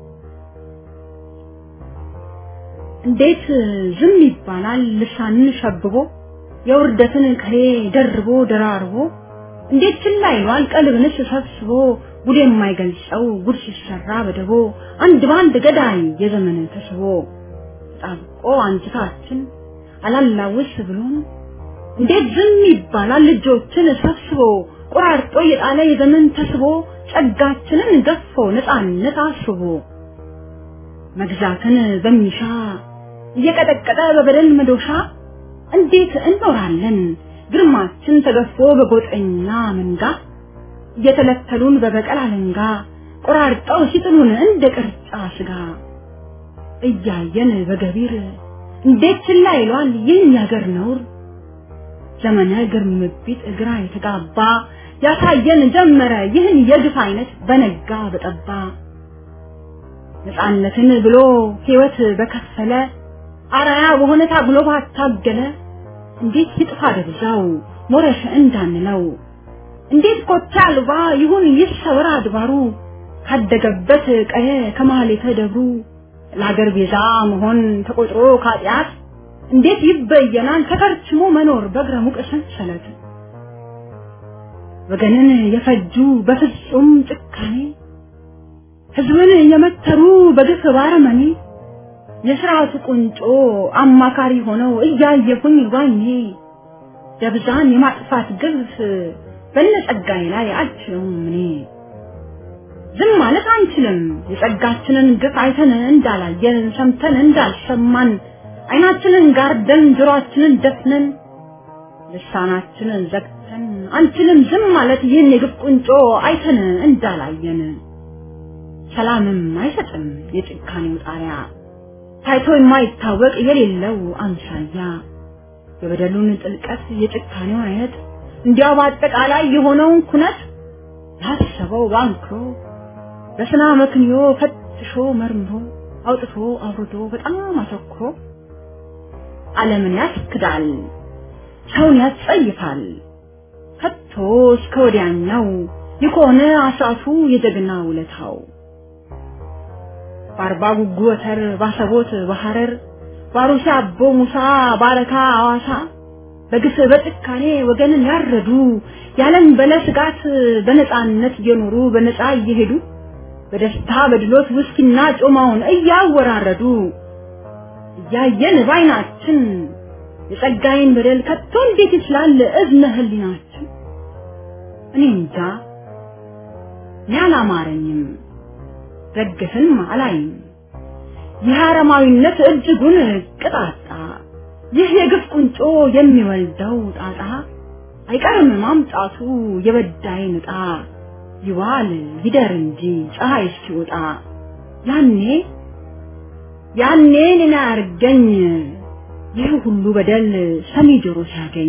[SPEAKER 5] እንዴት ዝም ይባላል? ልሳንን ሸብቦ የውርደትን ቅኔ ደርቦ ደራርቦ እንዴት ችላ ይሏል? ቀልብንስ ሰብስቦ ጉድ የማይገልጸው ጉድ ሲሰራ በደቦ አንድ በአንድ ገዳይ የዘመን ተስቦ ጣብቆ አንጅታችን አላላውስ ብሎን እንዴት ዝም ይባላል? ልጆችን ሰብስቦ ቆራርጦ የጣለ የዘመን ተስቦ ጸጋችንን ገፎ ነፃነት አስቦ መግዛትን በሚሻ እየቀጠቀጠ በበደል መዶሻ እንዴት እንኖራለን ግርማችን ተገፎ በጎጠኛ መንጋ እየተለተሉን በበቀል አለንጋ ቆራርጠው ሲጥሉን እንደ ቅርጫ ስጋ እያየን በገቢር እንዴት ችላ ይሏል ይህን ያገር ነውር ዘመነ ግርምቢት እግራ የተጋባ ያሳየን ጀመረ ይህን የግፍ አይነት በነጋ በጠባ ነፃነትን ብሎ ሕይወት በከፈለ አራያ በሆነ ታግሎ ባታገለ እንዴት ይጥፋ ደብዛው ሞረሽ እንዳንለው እንዴት ኮቴ አልባ ይሁን ይሰወር አድባሩ ካደገበት ቀየ ከማህሌተ ደብሩ ለአገር ቤዛ መሆን ተቆጥሮ ካጢአት እንዴት ይበየናል ተከርችሞ መኖር በእግረ ሙቅ ሰንሰለት ወገንን የፈጁ በፍጹም ጭካኔ ህዝብን የመተሩ በግፍ ባረመኔ የስርዓቱ ቁንጮ አማካሪ ሆነው እያየሁኝ ባይኔ ደብዛን የማጥፋት ግፍ በነጸጋዬ ላይ አልችለውም እኔ ዝም ማለት አንችልም የጸጋችንን ግፍ አይተን እንዳላየን ሰምተን እንዳልሰማን አይናችንን ጋርደን ጆሮአችንን ደፍነን ልሳናችንን ዘግተን አንችልም ዝም ማለት ይህን የግፍ ቁንጮ አይተን እንዳላየን ሰላምም አይሰጥም የጭካኔው ጣሪያ ታይቶ የማይታወቅ የሌለው አምሳያ የበደሉን ጥልቀት የጭካኔውን አይነት እንዲያው በአጠቃላይ የሆነውን ኩነት ያሰበው ባንክሮ በስና መክንዮ ፈትሾ መርምሮ አውጥቶ አውርዶ በጣም አተኩሮ ዓለምን ያስክዳል፣ ሰውን ያስጸይፋል። ከቶ እስከ ወዲያኛው የሆነ አስራቱ የጀግና ውለታው በአርባ ጉጉ ወተር ባሰቦት በሐረር ባሩሲ አቦ ሙሳ ባረካ አዋሳ በግፍ በጭካኔ ወገንን ያረዱ ያለን በለ ስጋት በነፃነት እየኖሩ በነፃ እየሄዱ በደስታ በድሎት ውስኪና ጮማውን እያወራረዱ እያየን ባይናችን የጸጋዬን በደል ከቶ እንዴት ይችላል እዝነ ህሊናችን? እኔ እንጃ እኔ አላማረኝም፣ ረግፍም አላይም። ይህ አረማዊነት እጅጉን ቅጣጣ፣ ይህ የግፍ ቁንጮ የሚወልደው ጣጣ አይቀርም ማምጣቱ የበዳይን ዕጣ ይዋል ይደር እንጂ ፀሐይ እስኪወጣ ያኔ ያኔ እኔን አያርገኝ ይህ ሁሉ በደል ሰሚ ጆሮ ሲያገኝ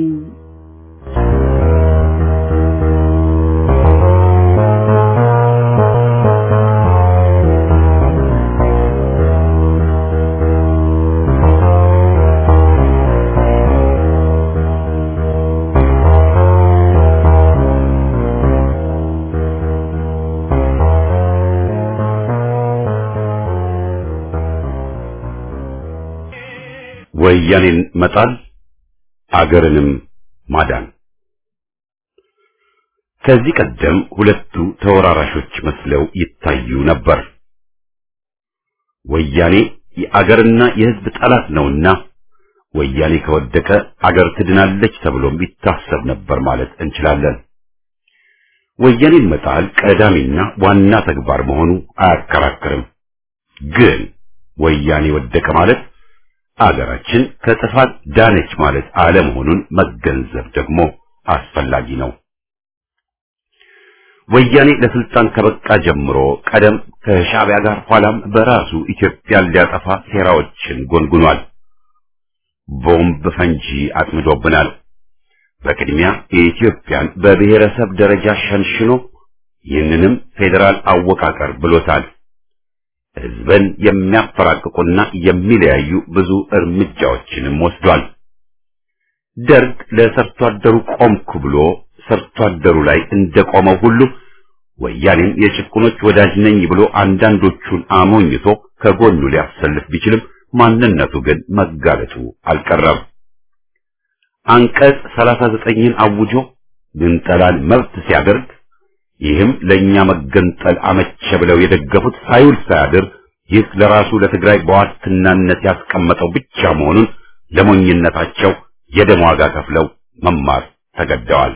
[SPEAKER 1] ወያኔን መጣል አገርንም ማዳን። ከዚህ ቀደም ሁለቱ ተወራራሾች መስለው ይታዩ ነበር። ወያኔ የአገርና የሕዝብ ጠላት ነውና ወያኔ ከወደቀ አገር ትድናለች ተብሎም ይታሰብ ነበር ማለት እንችላለን። ወያኔን መጣል ቀዳሚና ዋና ተግባር መሆኑ አያከራክርም። ግን ወያኔ ወደቀ ማለት አገራችን ከጥፋት ዳነች ማለት አለመሆኑን መገንዘብ ደግሞ አስፈላጊ ነው። ወያኔ ለስልጣን ከበቃ ጀምሮ ቀደም ከሻዕቢያ ጋር ኋላም በራሱ ኢትዮጵያን ሊያጠፋ ሴራዎችን ጎንጉኗል። ቦምብ ፈንጂ አጥምዶብናል። በቅድሚያ የኢትዮጵያን በብሔረሰብ ደረጃ ሸንሽኖ ይህንንም ፌዴራል አወቃቀር ብሎታል። ህዝብን የሚያፈራቅቁና የሚለያዩ ብዙ እርምጃዎችንም ወስዷል። ደርግ ለሰርቶ አደሩ ቆምኩ ብሎ ሰርቶ አደሩ ላይ እንደቆመው ሁሉ ወያኔም የጭቁኖች ወዳጅ ነኝ ብሎ አንዳንዶቹን አሞኝቶ ከጎኑ ሊያሰልፍ ቢችልም ማንነቱ ግን መጋለጡ አልቀረም። አንቀጽ 39ን አውጆ ግንጠላን መብት ሲያደርግ ይህም ለኛ መገንጠል አመቸ ብለው የደገፉት ሳይውል ሳያድር ይህ ለራሱ ለትግራይ በዋስትናነት ያስቀመጠው ብቻ መሆኑን ለሞኝነታቸው የደም ዋጋ ከፍለው መማር ተገደዋል።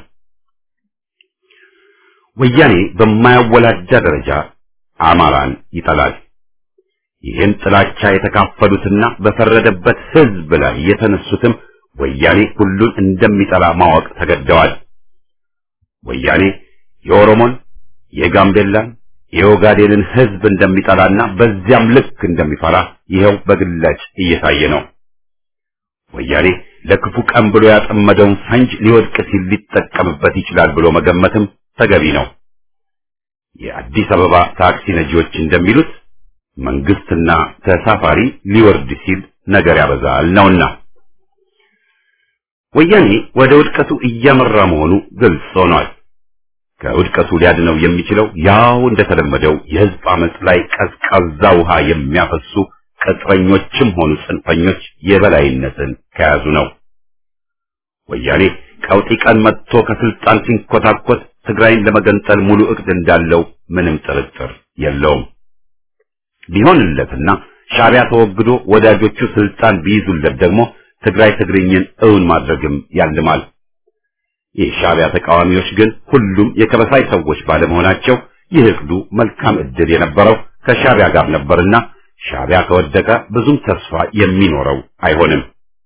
[SPEAKER 1] ወያኔ በማያወላዳ ደረጃ አማራን ይጠላል። ይህን ጥላቻ የተካፈሉትና በፈረደበት ህዝብ ላይ የተነሱትም ወያኔ ሁሉን እንደሚጠላ ማወቅ ተገደዋል። ወያኔ የኦሮሞን፣ የጋምቤላን፣ የኦጋዴንን ህዝብ እንደሚጠላና በዚያም ልክ እንደሚፈራ ይኸው በግላጭ እየታየ ነው። ወያኔ ለክፉ ቀን ብሎ ያጠመደውን ፈንጅ ሊወድቅ ሲል ሊጠቀምበት ይችላል ብሎ መገመትም ተገቢ ነው። የአዲስ አበባ ታክሲ ነጂዎች እንደሚሉት መንግስትና ተሳፋሪ ሊወርድ ሲል ነገር ያበዛል ነውና ወያኔ ወደ ውድቀቱ እያመራ መሆኑ ግልጽ ሆኗል። ከውድቀቱ ሊያድነው የሚችለው ያው እንደተለመደው የህዝብ አመጽ ላይ ቀዝቃዛ ውሃ የሚያፈሱ ቅጥረኞችም ሆኑ ጽንፈኞች የበላይነትን ከያዙ ነው። ወያኔ ቀውጢ ቀን መጥቶ ከስልጣን ሲንኮታኮት ትግራይን ለመገንጠል ሙሉ እቅድ እንዳለው ምንም ጥርጥር የለውም። ቢሆንለትና ሻዕቢያ ተወግዶ ወዳጆቹ ስልጣን ቢይዙለት ደግሞ ትግራይ ትግርኝን እውን ማድረግም ያልማል። የሻዕቢያ ተቃዋሚዎች ግን ሁሉም የከበሳይ ሰዎች ባለመሆናቸው ይህ እቅዱ መልካም ዕድል የነበረው ከሻዕቢያ ጋር ነበርና ሻዕቢያ ከወደቀ ብዙም ተስፋ የሚኖረው አይሆንም።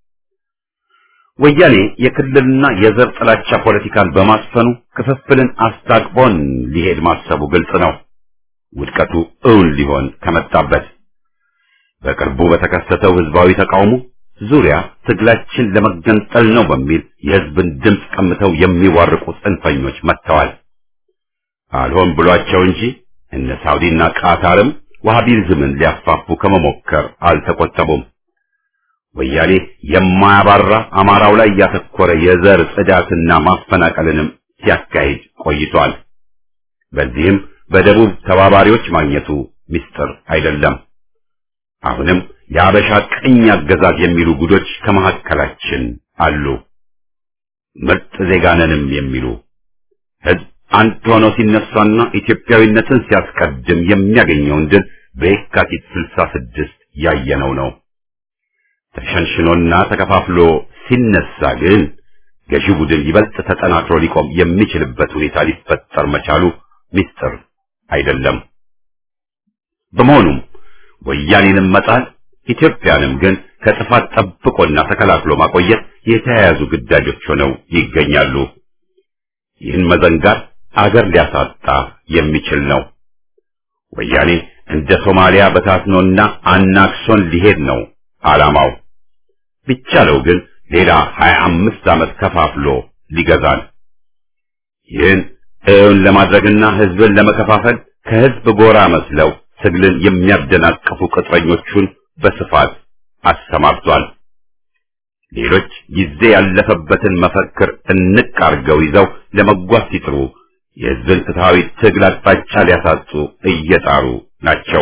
[SPEAKER 1] ወያኔ የክልልና የዘር ጥላቻ ፖለቲካን በማስፈኑ ክፍፍልን አስታቅቦን ሊሄድ ማሰቡ ግልጽ ነው። ውድቀቱ እውን ሊሆን ከመጣበት በቅርቡ በተከሰተው ህዝባዊ ተቃውሞ ዙሪያ ትግላችን ለመገንጠል ነው በሚል የህዝብን ድምፅ ቀምተው የሚዋርቁ ጽንፈኞች መጥተዋል። አልሆን ብሏቸው እንጂ እነ ሳውዲና ቃታርም ዋሃቢዝምን ሊያስፋፉ ከመሞከር አልተቆጠቡም። ወያኔ የማያባራ አማራው ላይ ያተኮረ የዘር ጽዳትና ማፈናቀልንም ሲያካሂድ ቆይቷል። በዚህም በደቡብ ተባባሪዎች ማግኘቱ ምስጢር አይደለም። አሁንም የአበሻ ቅኝ አገዛዝ የሚሉ ጉዶች ከመካከላችን አሉ። ምርጥ ዜጋነንም የሚሉ ህዝብ አንድ ሆኖ ሲነሳና ኢትዮጵያዊነትን ሲያስቀድም የሚያገኘውን ድል በየካቲት ስልሳ ስድስት ያየነው ነው። ተሸንሽኖና ተከፋፍሎ ሲነሳ ግን ገዢ ቡድን ይበልጥ ተጠናክሮ ሊቆም የሚችልበት ሁኔታ ሊፈጠር መቻሉ ምስጢር አይደለም። በመሆኑም ወያኔንም መጣል ኢትዮጵያንም ግን ከጥፋት ጠብቆና ተከላክሎ ማቆየት የተያያዙ ግዳጆች ሆነው ይገኛሉ። ይህን መዘንጋት አገር ሊያሳጣ የሚችል ነው። ወያኔ እንደ ሶማሊያ በታትኖና አናክሶን ሊሄድ ነው ዓላማው። ቢቻለው ግን ሌላ ሀያ አምስት ዓመት ከፋፍሎ ሊገዛል። ይህን እውን ለማድረግና ህዝብን ለመከፋፈል ከህዝብ ጎራ መስለው ትግልን የሚያደናቅፉ ቅጥረኞቹን በስፋት አሰማርቷል። ሌሎች ጊዜ ያለፈበትን መፈክር እንቅ አርገው ይዘው ለመጓዝ ሲጥሩ የህዝብን ፍትሐዊ ትግል አቅጣጫ ሊያሳጡ እየጣሩ ናቸው።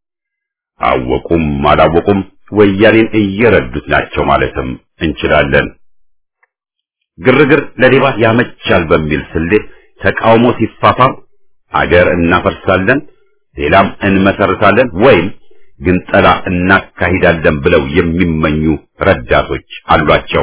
[SPEAKER 1] አወቁም አላወቁም ወያኔን እየረዱት ናቸው ማለትም እንችላለን። ግርግር ለሌባ ያመቻል በሚል ስሌት ተቃውሞ ሲፋፋም አገር እናፈርሳለን፣ ሌላም እንመሰርታለን ወይም ግንጠላ እናካሂዳለን ብለው የሚመኙ ረዳቶች አሏቸው።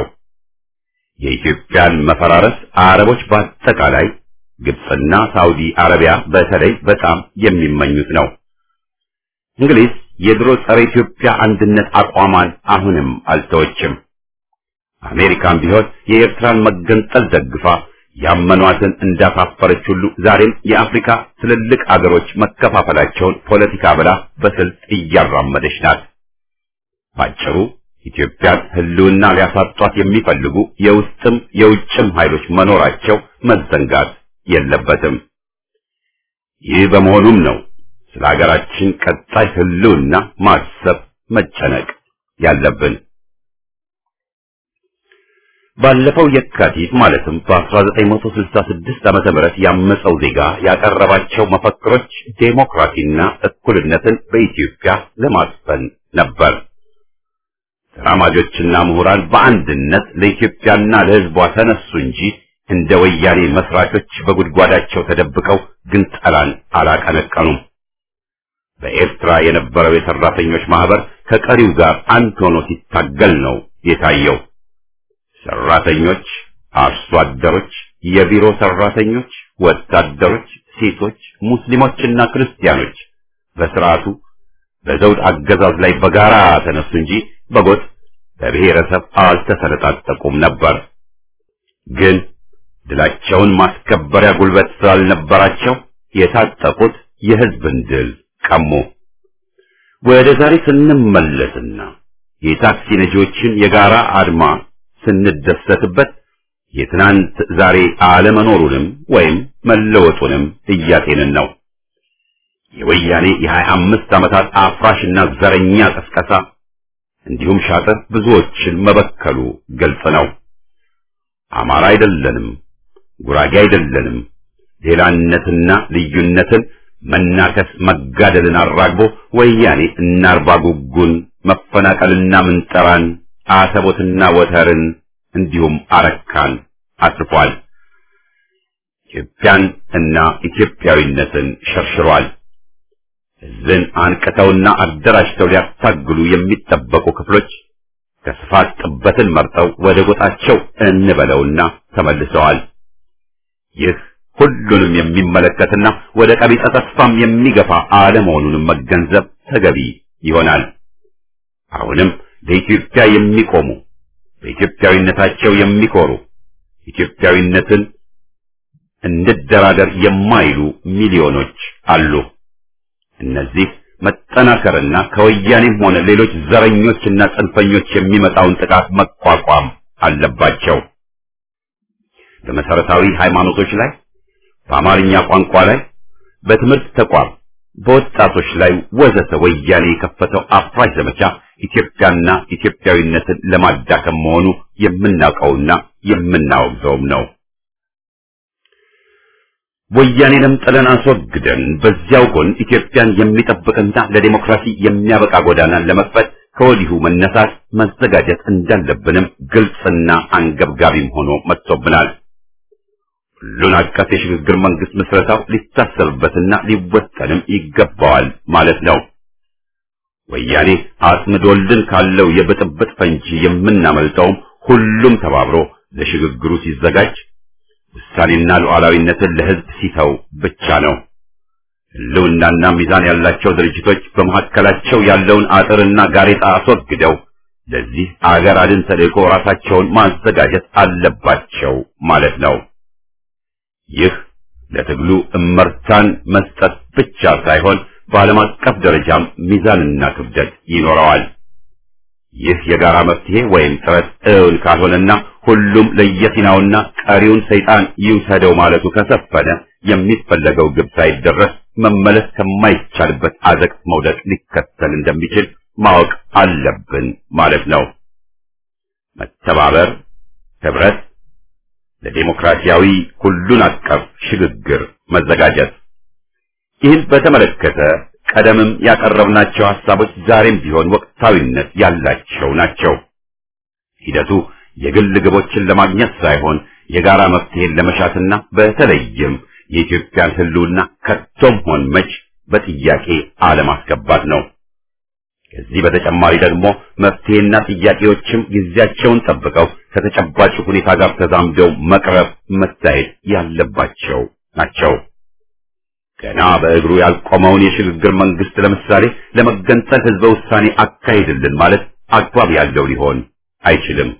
[SPEAKER 1] የኢትዮጵያን መፈራረስ አረቦች በአጠቃላይ ግብፅና ሳውዲ አረቢያ በተለይ በጣም የሚመኙት ነው። እንግሊዝ የድሮ ጸረ ኢትዮጵያ አንድነት አቋሟን አሁንም አልተወችም። አሜሪካም ቢሆን የኤርትራን መገንጠል ደግፋ ያመኗትን እንዳሳፈረች ሁሉ ዛሬም የአፍሪካ ትልልቅ አገሮች መከፋፈላቸውን ፖለቲካ ብላ በስልት እያራመደች ናት። ባጭሩ ኢትዮጵያን ሕልውና ሊያሳጧት የሚፈልጉ የውስጥም የውጭም ኃይሎች መኖራቸው መዘንጋት የለበትም። ይህ በመሆኑም ነው ስለ ሀገራችን ቀጣይ ሕልውና ማሰብ መጨነቅ ያለብን። ባለፈው የካቲት ማለትም በ1966 ዓመተ ምህረት ያመፀው ዜጋ ያቀረባቸው መፈክሮች ዴሞክራሲና እኩልነትን በኢትዮጵያ ለማስፈን ነበር። ተራማጆችና ምሁራን በአንድነት ለኢትዮጵያና ለሕዝቧ ተነሱ እንጂ እንደ ወያኔ መስራቾች በጉድጓዳቸው ተደብቀው ግንጠላን አላቀነቀኑም። በኤርትራ የነበረው የሰራተኞች ማህበር ከቀሪው ጋር አንድ ሆኖ ሲታገል ነው የታየው። ሰራተኞች፣ አርሶ አደሮች፣ የቢሮ ሰራተኞች፣ ወታደሮች፣ ሴቶች፣ ሙስሊሞችና ክርስቲያኖች በስርዓቱ በዘውድ አገዛዝ ላይ በጋራ ተነሱ እንጂ በጎጥ በብሔረሰብ አልተሰነጣጠቁም ነበር። ግን ድላቸውን ማስከበሪያ ጉልበት ስላልነበራቸው የታጠቁት የህዝብን ድል ቀሙ። ወደ ዛሬ ስንመለስና የታክሲ ነጂዎችን የጋራ አድማ ስንደሰትበት የትናንት ዛሬ አለመኖሩንም ወይም መለወጡንም እያጤንን ነው። የወያኔ የሀያ አምስት ዓመታት አፍራሽና ዘረኛ ቅስቀሳ እንዲሁም ሻጥር ብዙዎችን መበከሉ ግልጽ ነው። አማራ አይደለንም፣ ጉራጌ አይደለንም፣ ሌላነትና ልዩነትን መናከስ መጋደልን አራግቦ ወያኔ እና አርባ ጉጉን መፈናቀልና ምንጠራን አሰቦትና ወተርን እንዲሁም አረካን አስፏል። ኢትዮጵያን እና ኢትዮጵያዊነትን ሸርሽሯል። ሕዝብን አንቅተውና አደራጅተው ሊያታግሉ የሚጠበቁ ክፍሎች ከስፋት ጥበትን መርጠው ወደ ጎጣቸው እንበለውና ተመልሰዋል። ይህ ሁሉንም የሚመለከትና ወደ ቀቢጸ ተስፋም የሚገፋ አለመሆኑንም መገንዘብ ተገቢ ይሆናል። አሁንም ለኢትዮጵያ የሚቆሙ በኢትዮጵያዊነታቸው የሚኮሩ ኢትዮጵያዊነትን እንደራደር የማይሉ ሚሊዮኖች አሉ። እነዚህ መጠናከርና ከወያኔም ሆነ ሌሎች ዘረኞችና ጽንፈኞች የሚመጣውን ጥቃት መቋቋም አለባቸው። በመሰረታዊ ሃይማኖቶች ላይ፣ በአማርኛ ቋንቋ ላይ፣ በትምህርት ተቋም፣ በወጣቶች ላይ ወዘተ ወያኔ የከፈተው አፍራሽ ዘመቻ ኢትዮጵያና ኢትዮጵያዊነትን ለማዳከም መሆኑ የምናውቀውና የምናወግዘውም ነው። ወያኔንም ጥለን አስወግደን በዚያው ጎን ኢትዮጵያን የሚጠብቅና ለዲሞክራሲ የሚያበቃ ጎዳናን ለመክፈት ከወዲሁ መነሳት መዘጋጀት እንዳለብንም ግልጽና አንገብጋቢም ሆኖ መጥቶብናል። ሁሉን አቀፍ የሽግግር መንግስት ምስረታው ሊታሰብበትና ሊወጠንም ይገባዋል ማለት ነው። ወያኔ አጥምዶልን ካለው የብጥብጥ ፈንጂ የምናመልጠውም ሁሉም ተባብሮ ለሽግግሩ ሲዘጋጅ ውሳኔና ሉዓላዊነትን ለሕዝብ ሲተው ብቻ ነው። ሕልውናና ሚዛን ያላቸው ድርጅቶች በመካከላቸው ያለውን አጥርና ጋሬጣ አስወግደው ለዚህ አገር አድን ተልእኮ ራሳቸውን ማዘጋጀት አለባቸው ማለት ነው። ይህ ለትግሉ እመርታን መስጠት ብቻ ሳይሆን በዓለም አቀፍ ደረጃም ሚዛንና ክብደት ይኖረዋል። ይህ የጋራ መፍትሄ ወይም ጥረት እውን ካልሆነና ሁሉም ለየፊናውና ቀሪውን ሰይጣን ይውሰደው ማለቱ ከሰፈነ የሚፈለገው ግብ ሳይደረስ መመለስ ከማይቻልበት አዘቅት መውደቅ ሊከተል እንደሚችል ማወቅ አለብን ማለት ነው። መተባበር፣ ህብረት፣ ለዴሞክራሲያዊ ሁሉን አቀፍ ሽግግር መዘጋጀት። ይህን በተመለከተ ቀደምም ያቀረብናቸው ሐሳቦች ዛሬም ቢሆን ወቅታዊነት ያላቸው ናቸው። ሂደቱ የግል ግቦችን ለማግኘት ሳይሆን የጋራ መፍትሄን ለመሻትና በተለይም የኢትዮጵያን ሕልውና ከቶም ሆን መች በጥያቄ አለማስገባት ነው። ከዚህ በተጨማሪ ደግሞ መፍትሄና ጥያቄዎችም ጊዜያቸውን ጠብቀው ከተጨባጭ ሁኔታ ጋር ተዛምደው መቅረብ መታየት ያለባቸው ናቸው። ገና በእግሩ ያልቆመውን የሽግግር መንግስት ለምሳሌ ለመገንጠል ህዝበ ውሳኔ አካሂድልን ማለት አግባብ ያለው ሊሆን አይችልም።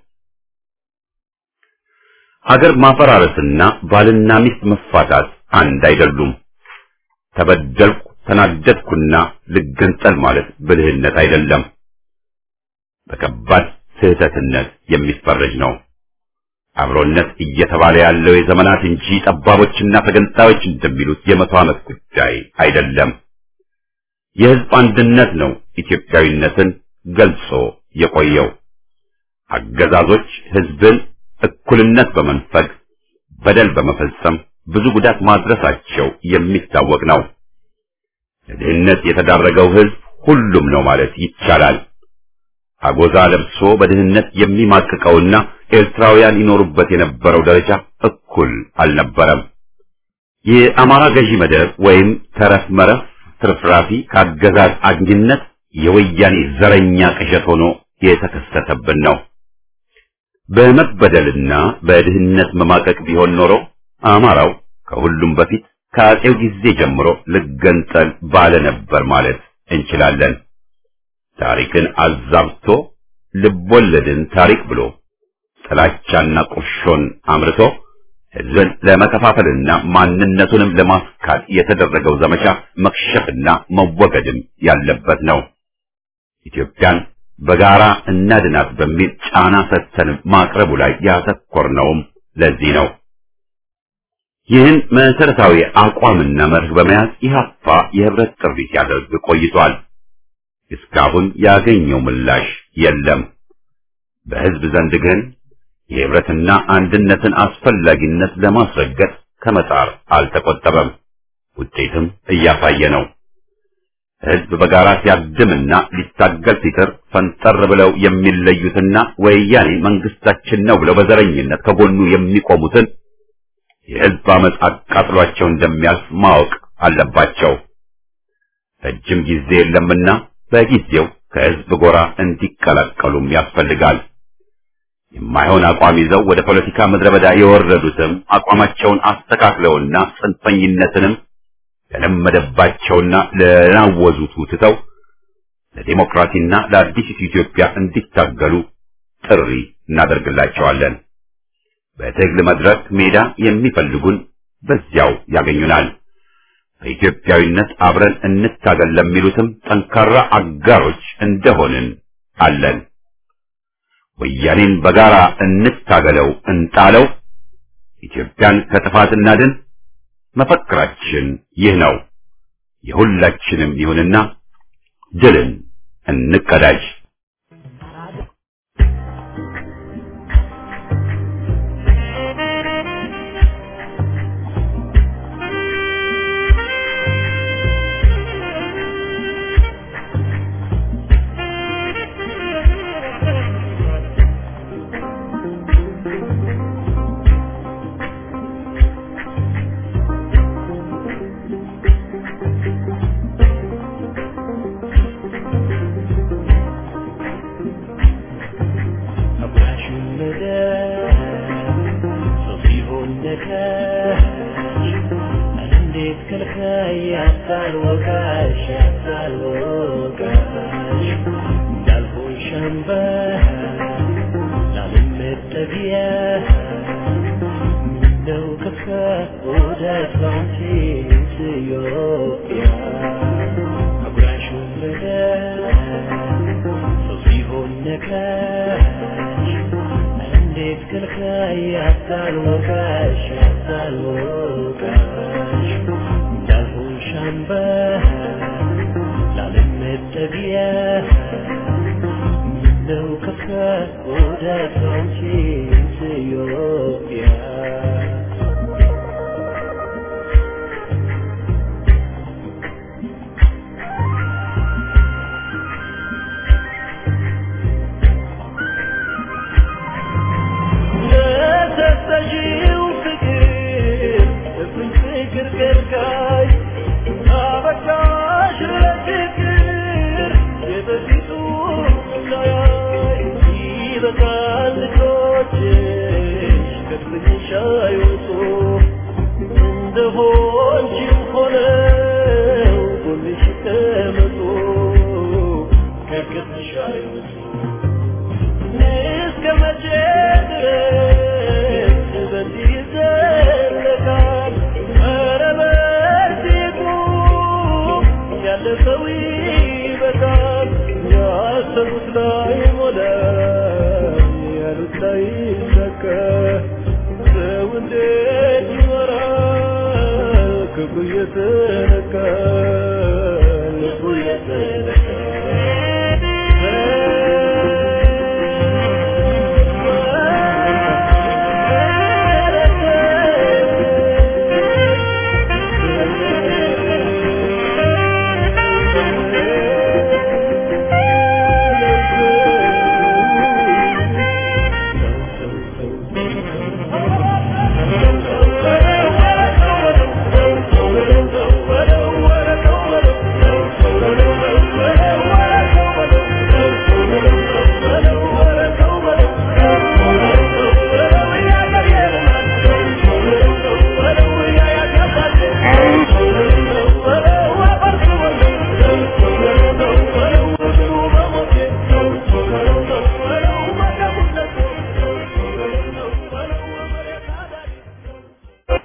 [SPEAKER 1] ሀገር ማፈራረስና ባልና ሚስት መፋታት አንድ አይደሉም። ተበደልኩ፣ ተናደድኩና ልገንጠል ማለት ብልህነት አይደለም፣ በከባድ ስህተትነት የሚፈረጅ ነው። አብሮነት እየተባለ ያለው የዘመናት እንጂ ጠባቦችና ተገንጣዮች እንደሚሉት የመቶ ዓመት ጉዳይ አይደለም። የህዝብ አንድነት ነው ኢትዮጵያዊነትን ገልጾ የቆየው። አገዛዞች ህዝብን እኩልነት በመንፈግ በደል በመፈጸም ብዙ ጉዳት ማድረሳቸው የሚታወቅ ነው። ለድህነት የተዳረገው ህዝብ ሁሉም ነው ማለት ይቻላል። አጎዛ ለብሶ በድህነት የሚማቅቀውና ኤርትራውያን ይኖሩበት የነበረው ደረጃ እኩል አልነበረም። የአማራ ገዢ መደብ ወይም ተረፍ መረፍ ትርፍራፊ ከአገዛዝ አግኝነት የወያኔ ዘረኛ ቅዠት ሆኖ የተከሰተብን ነው። በመበደልና በድህነት መማቀቅ ቢሆን ኖሮ አማራው ከሁሉም በፊት ከአጼው ጊዜ ጀምሮ ልገንጠል ባለ ነበር ማለት እንችላለን። ታሪክን አዛብቶ ልቦለድን ታሪክ ብሎ ጥላቻና ቁርሾን አምርቶ ህዝብን ለመከፋፈልና ማንነቱንም ለማስካት የተደረገው ዘመቻ መክሸፍና መወገድም ያለበት ነው። ኢትዮጵያን በጋራ እናድናት በሚል ጫና ሰጥተን ማቅረቡ ላይ ያተኮርነውም ለዚህ ነው። ይህን መሰረታዊ አቋምና መርህ በመያዝ ኢህአፓ የህብረት ጥሪ ሲያደርግ ቆይቷል። እስካሁን ያገኘው ምላሽ የለም። በህዝብ ዘንድ ግን የህብረትና አንድነትን አስፈላጊነት ለማስረገጥ ከመጣር አልተቆጠበም። ውጤትም እያሳየ ነው። ህዝብ በጋራ ሲያድምና ሊታገል ሲጥር ፈንጠር ብለው የሚለዩትና ወያኔ መንግስታችን ነው ብለው በዘረኝነት ከጎኑ የሚቆሙትን የህዝብ አመፅ አቃጥሏቸው እንደሚያልፍ ማወቅ አለባቸው። ረጅም ጊዜ የለምና በጊዜው ከህዝብ ጎራ እንዲቀላቀሉም ያስፈልጋል። የማይሆን አቋም ይዘው ወደ ፖለቲካ ምድረ በዳ የወረዱትም አቋማቸውን አስተካክለውና ጽንፈኝነትንም ለለመደባቸውና ለናወዙት ትተው ለዲሞክራሲና ለአዲሲቱ ኢትዮጵያ እንዲታገሉ ጥሪ እናደርግላቸዋለን። በትግል መድረክ ሜዳ የሚፈልጉን በዚያው ያገኙናል። በኢትዮጵያዊነት አብረን እንታገል ለሚሉትም ጠንካራ አጋሮች እንደሆንን አለን። ወያኔን በጋራ እንታገለው፣ እንጣለው፣ ኢትዮጵያን ከጥፋት እናድን። መፈክራችን ይህ ነው። የሁላችንም ይሁንና ድልን እንቀዳጅ።
[SPEAKER 2] ክብሩ የተነካ